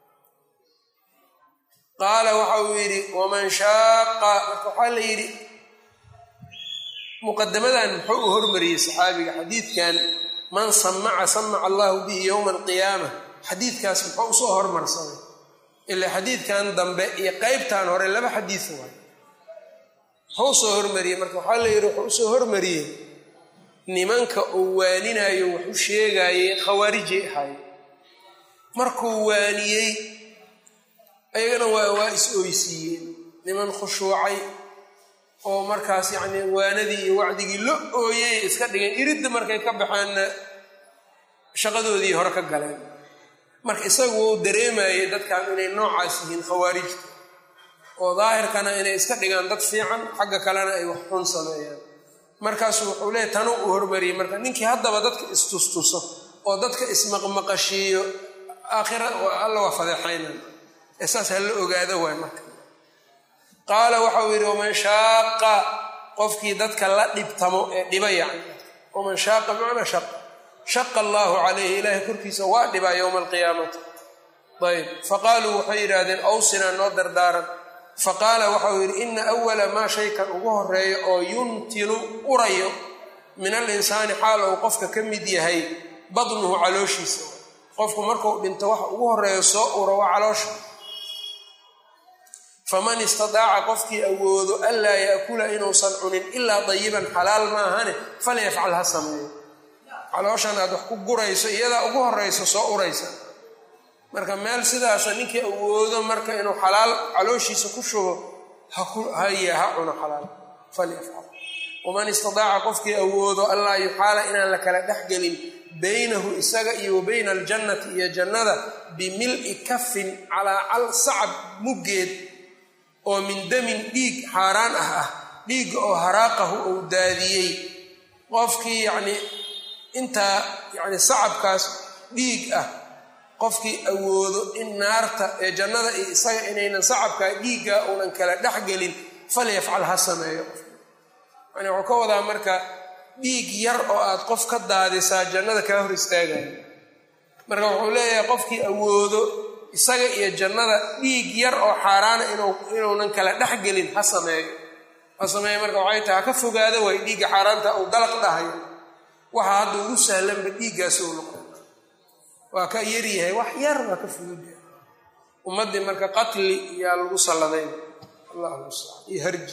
qaala waxa uu yidhi waman shaaqa marka waxaa la yidhi muqadamadan muxuu u hormariyey saxaabiga xadiidkan man samaca samaca allahu bihi yowma alqiyaama xadiidkaas muxuu usoo hormarsaday ilaa xadiidkan dambe iyo qeybtan hore laba xadiid waay muxuu usoo hormariyey marka waxaa la yidhi wuxuu usoo hormariyey nimanka uu waaninayo wax u sheegaayey khawaarijay ahaay markuu waaniyey ayagana waa waa is oysiiyeen niman khushuucay oo markaas yacnii waanadii iyo wacdigii la ooyey iska dhigeen iridda markay ka baxeenna shaqadoodii hore ka galeen marka isagu wuu dareemayey dadkan inay noocaas yihiin khawaarijta oo daahirkana inay iska dhigaan dad fiican xagga kalena ay wax xun sameeyaan markaasu wuxuu leeyahy tanu u hormariyey marka ninkii haddaba dadka istustuso oo dadka ismaqmaqashiiyo aakhira alla waa fadeexaynan ee saas ha la ogaado waay marka qaala waxau yidhi waman shaaqa qofkii dadka la dhibtamo ee dhiba yacni waman shaaqa bimacnaa shaqa shaqa allaahu calayhi ilaahay korkiisa waa dhibaa yowma alqiyaamati ayb faqaaluu waxay yidhaahdeen awsinaa noo dardaaran faqaala waxau yidhi ina awala maa shaykan ugu horeeyo oo yuntilu urayo min alinsaani xaal uu qofka ka mid yahay badnuhu calooshiisa qofku markuu dhinto waxa ugu horeeyo soo uro waa caloosha faman istadaaca qofkii awoodo anlaa yaakula inuusan cunin ilaa dayiban xalaal maahane falyafcal ha sameeyo calooshan aad wax ku gurayso iyadaa ugu horeyso soo uraysa marka meel sidaasa ninkii awoodo marka inuu xalaal calooshiisa ku shubo haya ha cuno xalaal falyafcal waman istadaaca qofkii awoodo allaa yuxaala inaan la kala dhexgelin baynahu isaga iyo wa bayna aljannati iyo jannada bimil'i kafin calaa cal sacab muggeed oo min damin dhiig xaaraan ah ah dhiigga oo haraaqahu uu daadiyey qofkii yacnii intaa yacni sacabkaas dhiig ah qofkii awoodo in naarta ee jannada iyo isaga inaynan sacabkaa dhiigga uunan kala dhexgelin falyafcal ha sameeyo yani wuxuu ka wadaa marka dhiig yar oo aad qof ka daadisaa jannada kaa hor istaagayo marka wuxuu leeyahay qofkii awoodo isaga iyo jannada dhiig yar oo xaaraana inuunan kala dhexgelin ha sameeyo ha sameeyo marka waxay tahay ha ka fogaado way dhiigga xaaraanta uu dalaq dhahayo waxa hadda ugu sahlanba dhiiggaasi uu noqon waa ka yaryahay wax yar waa ka fududyahay ummaddii marka qatli yaa lagu salladay allah mustacaan iyo harji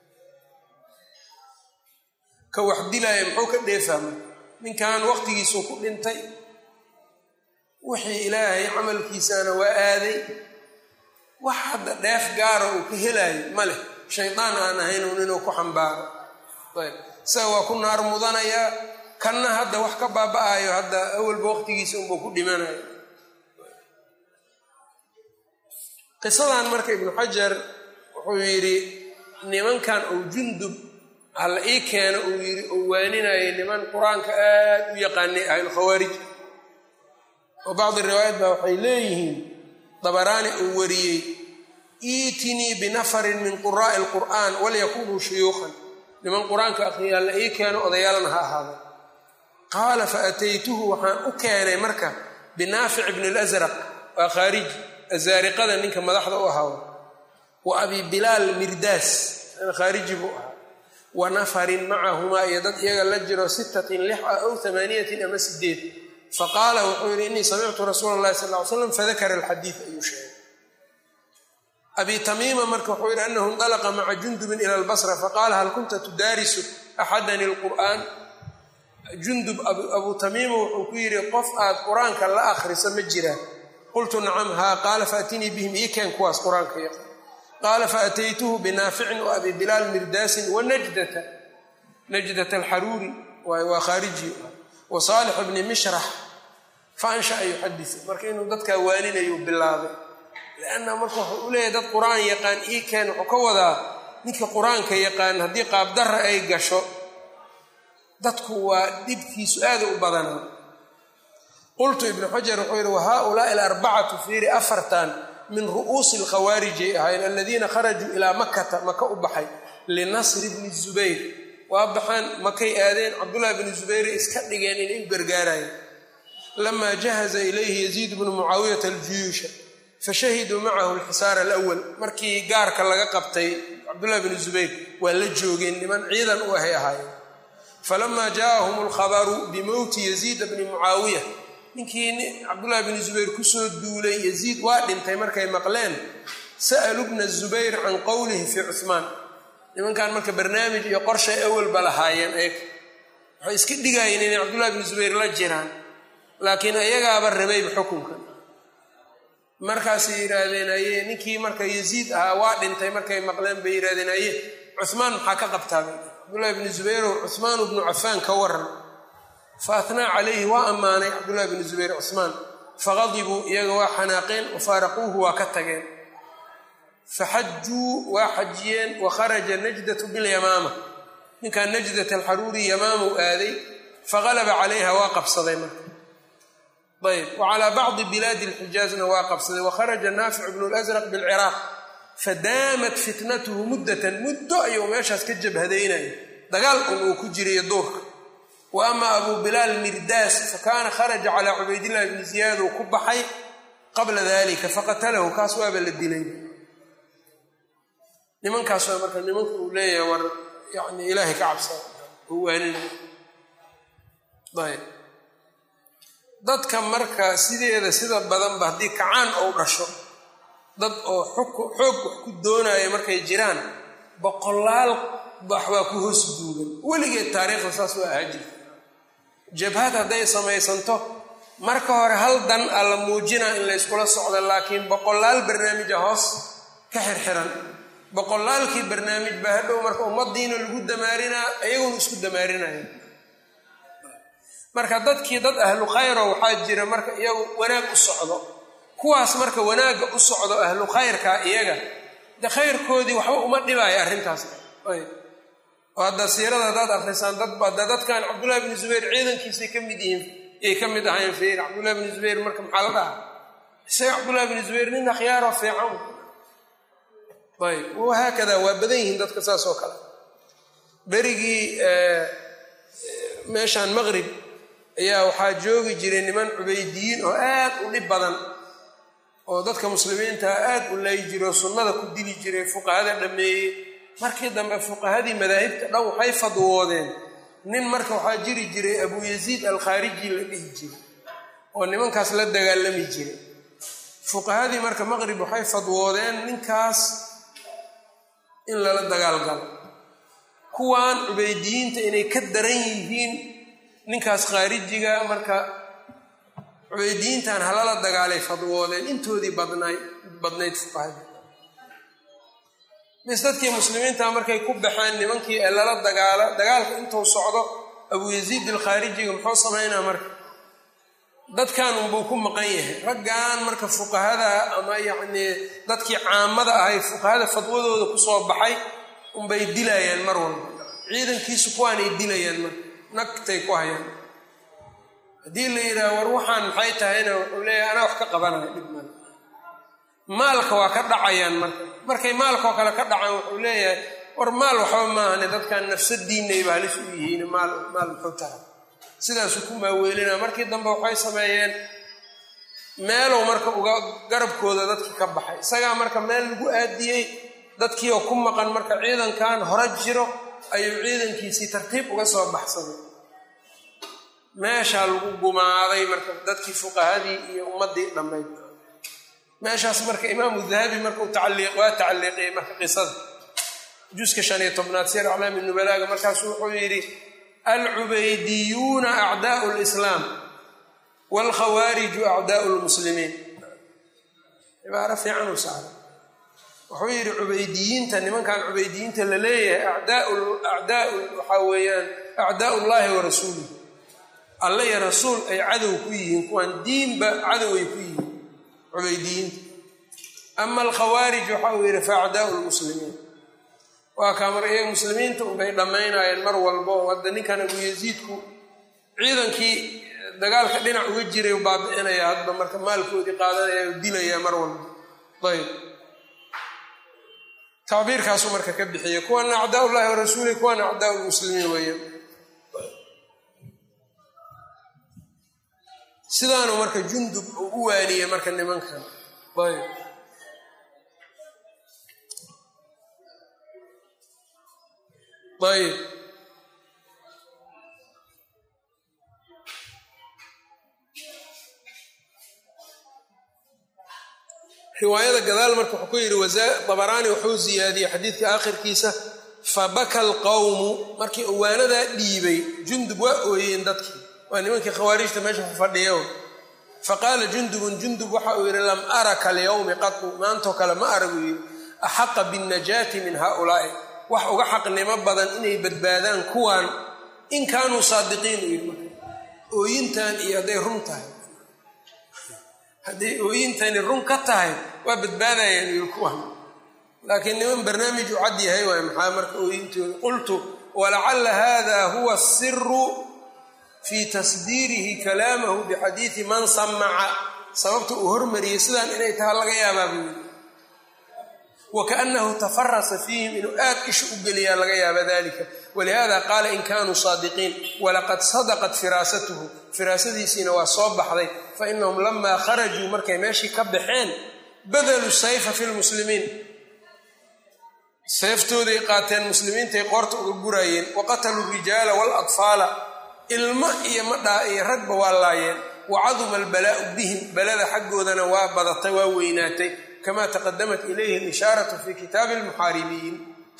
ka wax dilaya muxuu ka dheefahmay ninkan waqtigiisuu ku dhintay wixii ilaahay camalkiisana waa aaday wax hadda dheef gaara uu ka helaayo ma leh shaydaan aan ahayn un inuu ku xambaaro ayb isaga waa ku naar mudanayaa kanna hadda wax ka baaba-ayo hadda awalba waqtigiisa unbuu ku dhimanayo qisadan marka ibnu xajar wuxuu yidhi nimankan uu jundub hala ii keeno uu yidhi uu waaninayay niman qur-aanka aad u yaqaanay ahlulkhawaarij oo bacdi riwaayat baa waxay leeyihiin dabaraani uu wariyey iitinii binafarin min quraa'i alqur'aan walyakunuu shuyuukan niman qur-aanka akhriya hala ii keeno odayaalna ha ahaada qaala fa ataytuhu waxaan u keenay marka binaafic bni lasraq waa khaariji azaariqada ninka madaxda u ahaa wa abi bilaal mirdaas khaariji buu ahaa wa nafarin macahumaa iyo dad iyaga la jiro sittatin lix ah ow amaaniyatin ama sideed faqaala wuxuu yidhi innii samictu rasuula allahi sal ly slam fadakara alxadiid ayuu sheegay abi tamiima marka wuxuu yidhi anahu indalaqa maca jundubin ila albasra faqaala hal kunta tudaarisu axadani lqur'aan jundub abu tamiima wuxuu ku yidhi qof aad qur-aanka la akhriso ma jiraa qultu nacam haa qaala faatinii bihim ii keen kuwaas qur-aanka yaqaan qaala faataytuhu binaaficin wa abi bilaal mirdaasin wa najdata najdata alxaruuri waa khaariji wa saalix bni mishrax fa anshaa yuxadisu marka inuu dadkaa waaninayuu bilaabay lianna marka wuxuu u leeyahay dad qur-aan yaqaan ii keen wuxuu ka wadaa ninka qur-aanka yaqaan haddii qaabdarra ay gasho dadku waa dhibkiisu aada u badanaa qultu ibnu xajar wuxuu yidhi wa haaulaai alarbacatu fiiri afartan min ru'uusi alkhawaarijay ahayn aladiina kharajuu ilaa makata maka u baxay linasri bni zubayr waa baxaan makay aadeen cabdullahi bni zubayre iska dhigeen inay u gargaarayeen lamaa jahaza ilayhi yaziid bnu mucaawiyata aljuyuusha fashahiduu macahu alxisaara alawal markii gaarka laga qabtay cabdullahi bni zubayr waa la joogeen niman ciidan u ahay ahaayeen falamaa jaaahum alkhabaru bimowti yaziida bni mucaawiya ninkii cabdullahi bni zubayr kusoo duulay yaziid waa dhintay markay maqleen sa'aluu bna zubayr can qowlihi fii cuhmaan nimankan marka barnaamij iyo qorshay awalba lahaayeen eeg waxay iska dhigayeen inay cabdullahi bni zubayr la jiraan laakiin ayagaaba rabayba xukunka markaasay yidhaahdeen aye ninkii marka yaziid ahaa waa dhintay markay maqleen bay yidhahdeen aye cuhmaan maxaa ka qabtaabay cabdullahi bni zubayrow cuhmaanu bnu cafaan ka waran faatnaa calayhi waa ammaanay cabdullahi bni zubayr cusmaan faqadibuu iyaga waa xanaaqeen wafaaraquuhu waa ka tageen faxajuu waa xajiyeen wa kharaja najdatu bilyamaama ninkan najdat alxaruuri yamaamuu aaday faqalaba calayha waa qabsaday marka ayb wa calaa bacdi bilaadi alxijaazna waa qabsaday wakharaja naafic bnu lasraq bilciraaq fadaamat fitnatuhu muddatan muddo ayuu meeshaas ka jabhadaynaya dagaal un uu ku jiriyo duurka wa ama abu bilaal mirdaas fakaana kharaja calaa cubaydillahi bni ziyaad uu ku baxay qabla dalika faqatalahu kaas waaba la dilay nimankaas waa marka nimanka uu leeyahay war yani ilaahay ka cabsada oo waaninay ayb dadka marka sideeda sida badanba haddii kacaan ou dhasho dad oo xoog wax ku doonaya markay jiraan boqolaal bax baa ku hoos duugan weligeed taariikhda saas waa ahaa jirta jabhad hadday samaysanto marka hore hal dan a la muujinaa in layskula socdo laakiin boqolaal barnaamija hoos ka xirxiran boqolaalkii barnaamij baa hadhow marka ummadiina lagu damaarinaa iyaguna isku damaarinaya marka dadkii dad ahlu khayro waxaa jira marka iyagu wanaag u socdo kuwaas marka wanaagga u socdo ahlu khayrka iyaga de khayrkoodii waxba uma dhibaayo arrintaas oo hadda siirada haddaad akrisaan dadba de dadkan cabdullahi bni zubayr ciidankiisay ka mid yihiin ay ka mid ahayn fiir cabdullahi bni zubayr marka maxaa la dhaha isaga cabdullahi bni zubayr nin akhyaaroo fiican ayb wahaakada waa badan yihiin dadka saas oo kale berigii meeshaan maqrib ayaa waxaa joogi jiray niman cubaydiyiin oo aad u dhib badan oo dadka muslimiintaa aad u lay jiro sunnada ku dili jiray fuqahada dhammeeyey markii dambe fuqahadii madaahibta dhan waxay fadwoodeen nin marka waxaa jiri jiray abuu yaziid alkhaariji la dhihi jiray oo nimankaas la dagaalami jiray fuqahadii marka maqrib waxay fadwoodeen ninkaas in lala dagaalgalo kuwan cubaydiyiinta inay ka daran yihiin ninkaas khaarijiga marka cubaydiyiintan halala dagaalay fadwoodeen intoodii badnayd badnayd fuqahadii bis dadkii muslimiinta markay ku baxeen nimankii ee lala dagaalo dagaalka intuu socdo abu yaziid alkhaarijiga muxuu samaynaa marka dadkan unbuu ku maqan yahay raggan marka fuqahada ama yacnii dadkii caamada ahay fuqahada fadwadooda kusoo baxay unbay dilayaan mar walba ciidankiisu kuwaanay dilayaan marka nagtay ku hayaan haddii la yidhaha war waxaan maxay tahayna wuxuu leeyahay anaa wax ka qabanaya dhib male maalka waa ka dhacayaan marka markay maalkaoo kale ka dhacaan wuxuu leeyahay war maal waxba maahane dadkan nafsadiinayba halis u yihiin maal maal muxuu tara sidaasuu ku maaweelinaa markii dambe waxay sameeyeen meelow marka uga garabkooda dadkii ka baxay isagaa marka meel lagu aadiyey dadkii oo ku maqan marka ciidankan hore jiro ayuu ciidankiisii tartiib uga soo baxsaday meeshaa lagu gumaaday marka dadkii fuqahadii iyo ummaddii dhammayd meeshaas marka imaamu dahabi markau tacaliiq waa tacaliiqiyey marka qisada juska shan iyo tobnaad sir aclaami nubalaaga markaasu wuxuu yidhi alcubaydiyuuna acdaau lislaam waalkhawaariju acdaau lmuslimiin cibaaro fiican u saaray wuxuu yidhi cubaydiyiinta nimankan cubaydiyiinta la leeyahay acdaau waxaa weeyaan acdaau llahi wa rasuulih alle iyo rasuul ay cadow ku yihiin kuwaan diinba cadow ay ku yihiin cubaydiyiinta ama alkhawaarij waxa uu yidhi fa acdaau lmuslimiin waa kaa mar iyaga muslimiinta unbay dhammaynayeen mar walbo hadda ninkan abu yaziidku ciidankii dagaalka dhinac uga jiray baabi'inaya hadba marka maalkoodii qaadanaya u dilaya mar walba ayb tacbiirkaasuu marka ka bixiyay kuwana acdaa ullahi wa rasuulih kuwana acdaa lmuslimiin weeyaan sidaanu marka jundub uu u waaniyey marka nimankan ayb ayb riwaayada gadaal marka wuxuu ku yidhi dabaraani wuxuu ziyaadiyey xadiidka aakhirkiisa fabaka alqawmu markii uwaanadaa dhiibay jundub waa ooyeen dadkii waa nimankii khawaarijta meesha ku fadhiya faqaala jundubun jundub waxa uu yidhi lam araka alyawmi qatu maantoo kale ma aragu yidhi axaqa binnajaati min haaulaa'i wax uga xaqnimo badan inay badbaadaan kuwan in kaanuu saadiqiin u yidhi marka ooyintan iyo hadday run tahay hadday ooyintani run ka tahay waa badbaadayaan yidhi kuwan laakiin niman barnaamij u cad yahay waay maxaa marka ooyintooda qultu walacalla hada huwa asiru fii tasdiirihi kalaamahu bixadiidi man samaca sababta uu hormariyey sidaan inay taha laga yaabaa buu yidhi wakaanahu tafarasa fiihim inuu aad isha u geliyaa laga yaaba dalika walihada qaala in kaanuu saadiqiin walaqad sadaqat firaasatuhu firaasadiisiina waa soo baxday fainahum lamaa kharajuu markay meeshii ka baxeen badaluu sayfa fi lmuslimiin seeftooday qaateen muslimiintay qoorta uga guraayeen waqataluu rijaala waalatfaala ilmo iyo madhaa iyo ragba waa laayeen wacaduma albalaa'u bihim balada xaggoodana waa badatay waa weynaatay kama taqadamat ilayhi alishaaratu fi kitaabi almuxaaribiin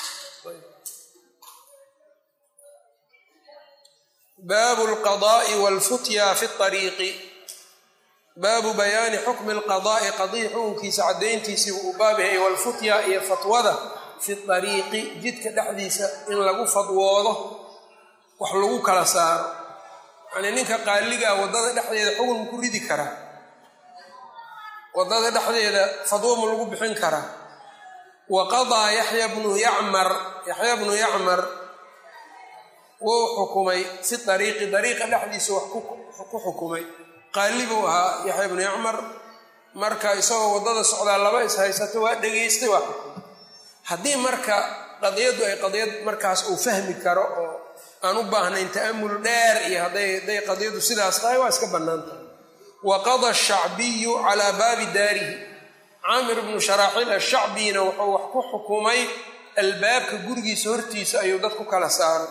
baabu alqada'i walfutya fi ariiqi baabu bayaani xukmi alqada'i qadiyi xukunkiisa caddayntiisii buu u baab yahay walfutya iyo fatwada fi ariiqi jidka dhexdiisa in lagu fadwoodo wax lagu kala saaro yanii ninka qaaligaa waddada dhexdeeda xugun ku ridi karaa waddada dhexdeeda fadwo ma lagu bixin karaa wa qadaa yaxya bnu yacmar yaxya bnu yacmar wuu xukumay fi ariiqi dariiqa dhexdiisa wax ku xukumay qaali buu ahaa yaxya bnu yacmar marka isagoo waddada socdaa laba is haysato waa dhegaystay waa xukumay haddii marka qadiyaddu ay qadiyad markaas uu fahmi karo oo aan u baahnayn ta'amul dheer iyo hadday hadday qadiyaddu sidaas tahay waa iska bannaan tahay waqada ashacbiyu calaa baabi daarihi caamir bnu sharaaxiil ashacbiyina wuxuu wax ku xukumay albaabka gurigiisa hortiisa ayuu dad ku kala saaray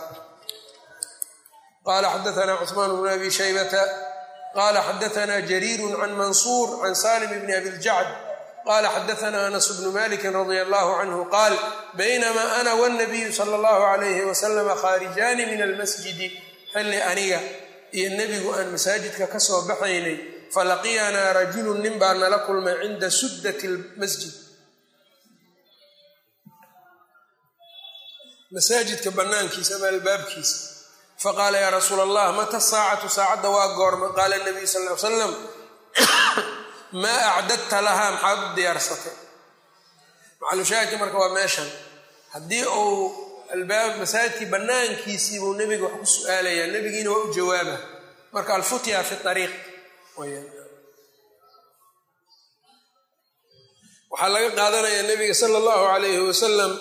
qaala xadaanaa cusmaan bnu abi shaybata qaala xadaanaa jariiru can mansuur can salim bni abiljacd qaala xadaanaa anas bnu maliki radia allahu canhu qaal baynamaa ana wanabiyu sala allahu alayhi wasalama khaarijaani min almasjidi xilli aniga iyo nebigu aan masaajidka ka soo baxaynay falaqiyanaa rajulun nin baa nala kulmay cinda suddati lmasjid masaajidka bannaankiisa ama albaabkiisa faqaala yaa rasuula allah mata saacatu saacadda waa goorma qaala nabiyu sal ly salam maa acdadta lahaa maxaad u diyaarsatay macalushaahidka marka waa meeshan haddii uu albaab masaajidkii bannaankiisii buu nebiga wax ku su-aalayaa nebigiina waa u jawaaba marka alfutya fi ariiq waxaa laga qaadanayaa nebiga sala allahu calayhi wasalam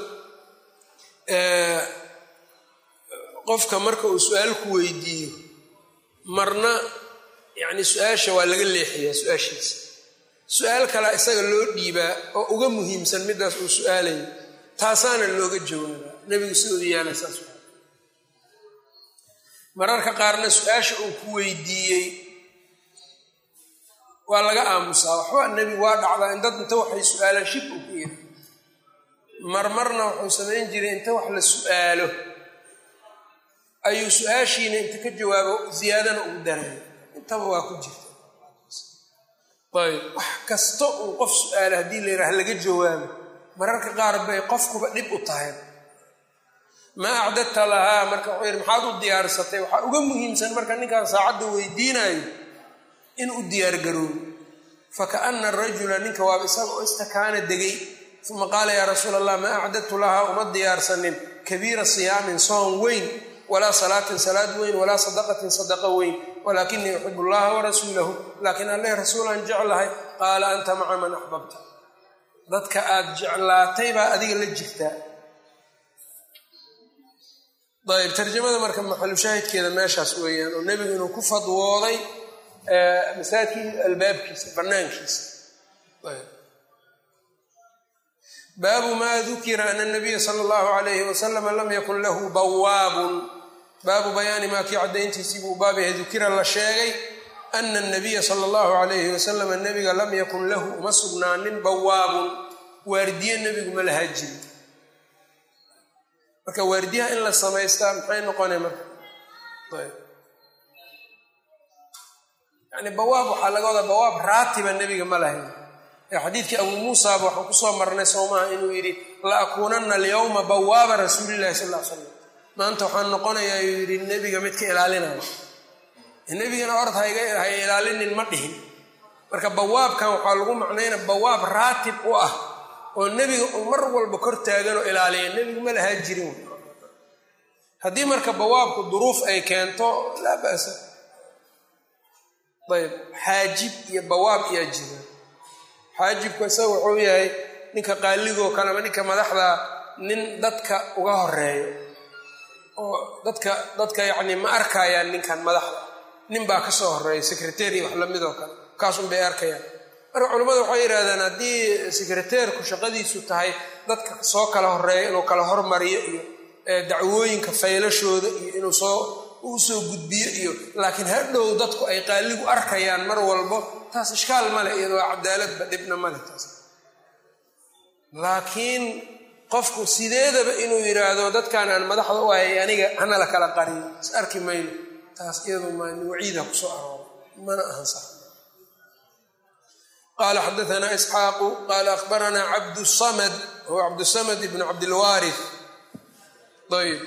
qofka marka uu su-aal ku weydiiyo marna yacni su-aasha waa laga leexiyaa su-aashiisa su-aal kalea isaga loo dhiibaa oo uga muhiimsan midaas uu su-aalayo taasaana looga jawaabaa nebigu sidoodu yaala saas mararka qaarna su-aasha uu ku weydiiyey waa laga aamusaa waxba nebigu waa dhacdaa in dad inta waxay su-aalaan shib uu ku yiri marmarna wuxuu samayn jiray inta wax la su-aalo ayuu su-aashiina inta ka jawaabo ziyaadana ugu daraya intaba waa ku jirta ayb wax kasta uu qof su-aalo haddii la yidhaha laga jawaabo mararka qaar bay qofkuba dhib u tahay maa acdadta lahaa marka wuxuu yidhi maxaad u diyaarsatay waxaa uga muhiimsan marka ninkaan saacadda weydiinayo in u diyaargaroobo fakaana arajula ninka waaba isaga oo istakaana degay uma qaala yaa rasuula allah maa acdadtu lahaa uma diyaarsanin kabiira siyaamin soon weyn walaa salaatin salaad weyn walaa sadaqatin sadaqa weyn walaakinii uxibu allaha warasuulahu laakiin alleh rasuulaan jeclahay qaala anta maca man axbabta dadka aad jeclaatay baa adiga la jirtaa ayb tarjamada marka maxalushaahidkeeda meeshaas weeyaan oo nebigu inuu ku fadwooday masaajidkii albaabkiisa banaankiisa baabu ma dukira ana nabiya sala allahu alayhi wasalama lam yakun lahu bawaabun baabu bayaani maa kii caddayntiisii buu baab yahay dukira la sheegay ana nabiya sala allahu alayhi wasalama nebiga lam yakun lahu uma sugnaanin bawaabun waardiye nebigu ma lahaa jiri marka waardiyaha in la samaystaa maxay noqonay marka yani bawaab waxaa laga wadaa bawaab raatiba nebiga ma lahayn xadiidkii abuu muusaaba waxaan kusoo marnay soomaha inuu yidhi la akuunanna alyawma bawaaba rasuulillahi sal l slam maanta waxaan noqonayaa uu yidhi nebiga midka ilaalinaya nebigana orad hay ilaalinin ma dhihin marka bawaabkan waxaa lagu macnayna bawaab raatib u ah oo nebiga uu mar walba kor taaganoo ilaaliya nebigu ma lahaa jirin haddii marka bawaabku duruuf ay keento laa ba'sa ayb xaajib iyo bawaab iyaa jira xaajibku isaga wuxuu yahay ninka qaaligoo kale ama ninka madaxda nin dadka uga horeeyo oo dadka dadka yacni ma arkayaan ninkan madaxda nin baa ka soo horeeya secretary wax lamid oo kale kaasun bay arkayaan marka culimmadu waxay yidhahdaan haddii secreteerku shaqadiisu tahay dadka soo kala horeeyo inuu kala hormariyo iyo dacwooyinka faylashooda iyo inuu soo uu soo gudbiyo iyo laakiin hadhow dadku ay qaaligu arkayaan mar walbo taas ishkaal male iyadoo cadaaladba dhibna male taas laakiin qofku sideedaba inuu yidhaahdo dadkan aan madaxda u hayay aniga hana la kala qariyo is arki mayno taas iyadu maan waciida kusoo aroora mana ahan sax qala xadaana isxaaqu qala akhbaranaa cabdusamad huwa cabdusamad ibnu cabdilwaari ayb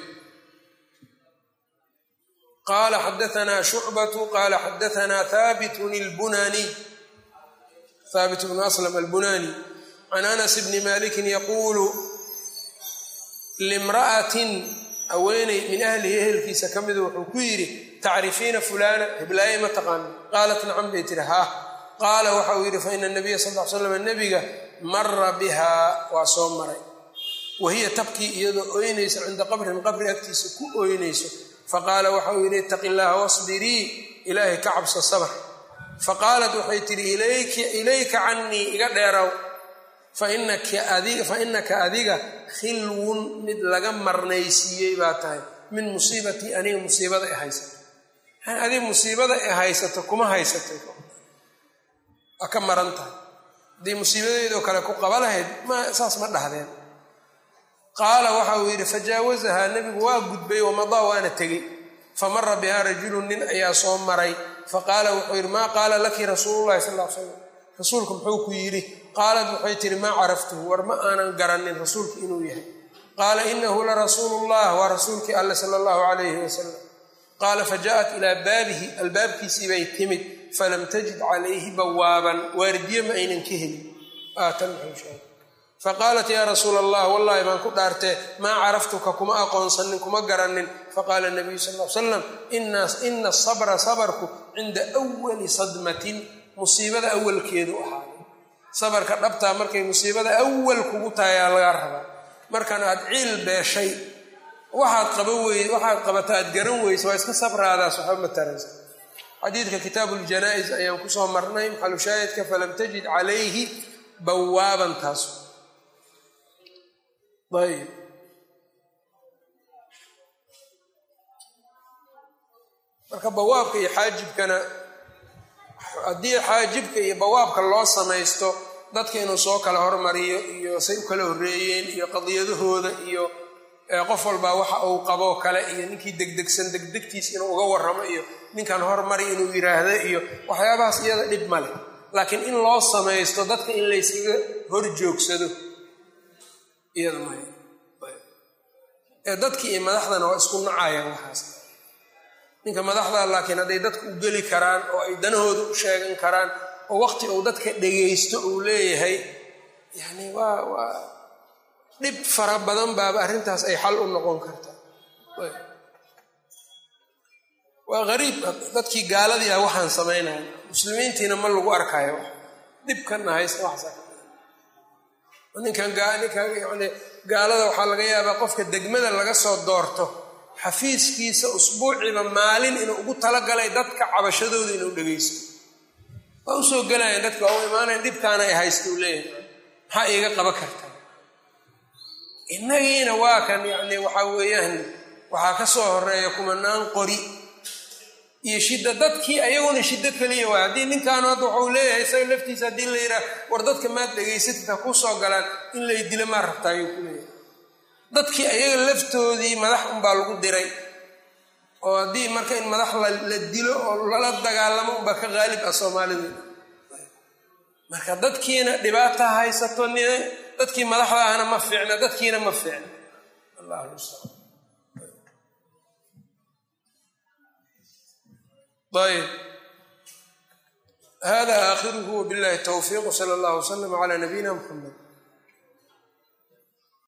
qala xadaanaa shucbatu qala xadaanaa haabitun اlbunani haabit bnu aslam albunani can anas bni malikin yaquulu limra'atin haweeney min ahlihi ehelkiisa ka midu wuxuu ku yidhi tacrifiina fulana hiblaaye ma taqaano qaalat nacam bay tiri haa qaala waxa uu yidhi faina nabiya sal l slam nebiga mara bihaa waa soo maray wahiya tabkii iyadoo ooynaysa cinda qabrin qabri agtiisa ku ooynayso faqaala waxa uu yidhi itaqi llaaha wasbirii ilaahay ka cabso sabr faqaalat waxay tidhi ilayka cannii iga dheerow fainaka adiga khilwun mid laga marnaysiiyey baa tahay min musiibatii aniga musiibada i haysato adiga musiibada i haysato kuma haysatay waa ka maran tahay haddii musiibadeedoo kale ku qaba lahayd ma saas ma dhahdeen qaala waxa uu yidhi fajaawazahaa nebigu waa gudbay wamadaa waana tegey famara bihaa rajulun nin ayaa soo maray faqaala wuxuu yidhi maa qaala laki rasuululahi sal l slam rasuulku muxuu ku yidhi qaalat waxay tihi maa caraftuhu war ma aanan garanin rasuulku inuu yahay qaala inahu larasuulu llah waa rasuulkii alle sala allahu calayhi wasalam qaala fajaءat ilaa baabihi albaabkiisii bay timid falam tajid calayhi bawaaban waardiye ma aynan ka helin faqaalat yaa rasuula allah wallahi baan ku dhaartee maa caraftuka kuma aqoonsanin kuma garanin faqaala nabiyu sal l salam ina asabra sabarku cinda wali sadmatin musiibada awalkeedu ahaaday sabarka dhabtaa markay musiibada awal kugu tahay aa lagaa rabaa markan aad ciil beeshay waxaad qaba wey waxaad qabata aad garan weysa waa iska sabraadaas waxba ma taraysa xadiidka kitaabu ljanaa-is ayaan kusoo marnay maxalushaahidka falam tajid calayhi bawaaban taas ayb marka bawaabka iyo xaajibkana haddii xaajibka iyo bawaabka loo samaysto dadka inuu soo kala hormariyo iyo say u kala horreeyeen iyo qadiyadahooda iyo qof walbaa waxa uu qaboo kale iyo ninkii degdegsan degdegtiis inuu uga warramo iyo ninkan hormari inuu yiraahdo iyo waxyaabahaas iyada dhib ma leh laakiin in loo samaysto dadka in layskaga hor joogsado iyada maya ee dadkii iyo madaxdana waa isku nacayaan waxaas ninka madaxda laakiin hadday dadka u geli karaan oo ay danahooda u sheegan karaan oo waqti uu dadka dhegaysto uu leeyahay yani waa waa dhib fara badan baaba arrintaas ay xal u noqon kartaa waa gariib dadkii gaaladii ah waxaan samaynaya muslimiintiina ma lagu arkayo dhibkana haysta waxninkan ninkan yani gaalada waxaa laga yaabaa qofka degmada laga soo doorto xafiiskiisa usbuuciiba maalin inuu ugu talagalay dadka cabashadooda inuu dhegaysto waa usoo gelayan dadka waa u imaanayan dhibkaana ay haysta uu leeyahay maxaa iiga qaba kartaa innagiina waa kan yacni waxaa weeyaan waxaa ka soo horeeya kumanaan qori iyo shidda dadkii ayaguna shiddo keliya waay haddii ninkaanu hadda waxau leeyahay isaga laftiisa haddii la yidhaah war dadka maad dhegaysatid ha ku soo galaan in lay dilo maa rabtaa ayuu ku leeyahay dadkii ayaga laftoodii madax unbaa lagu diray oo haddii marka in madax la dilo oo lala dagaalamo unbaa ka qaalib ah soomaalida marka dadkiina dhibaata haysato n dadkii madaxda ahna ma fiicna dadkiina ma fiicna allah mustaqan ayb hada aakhiruhu wbillahi towfiiq wsala allah wslama cala nabiyina mxamed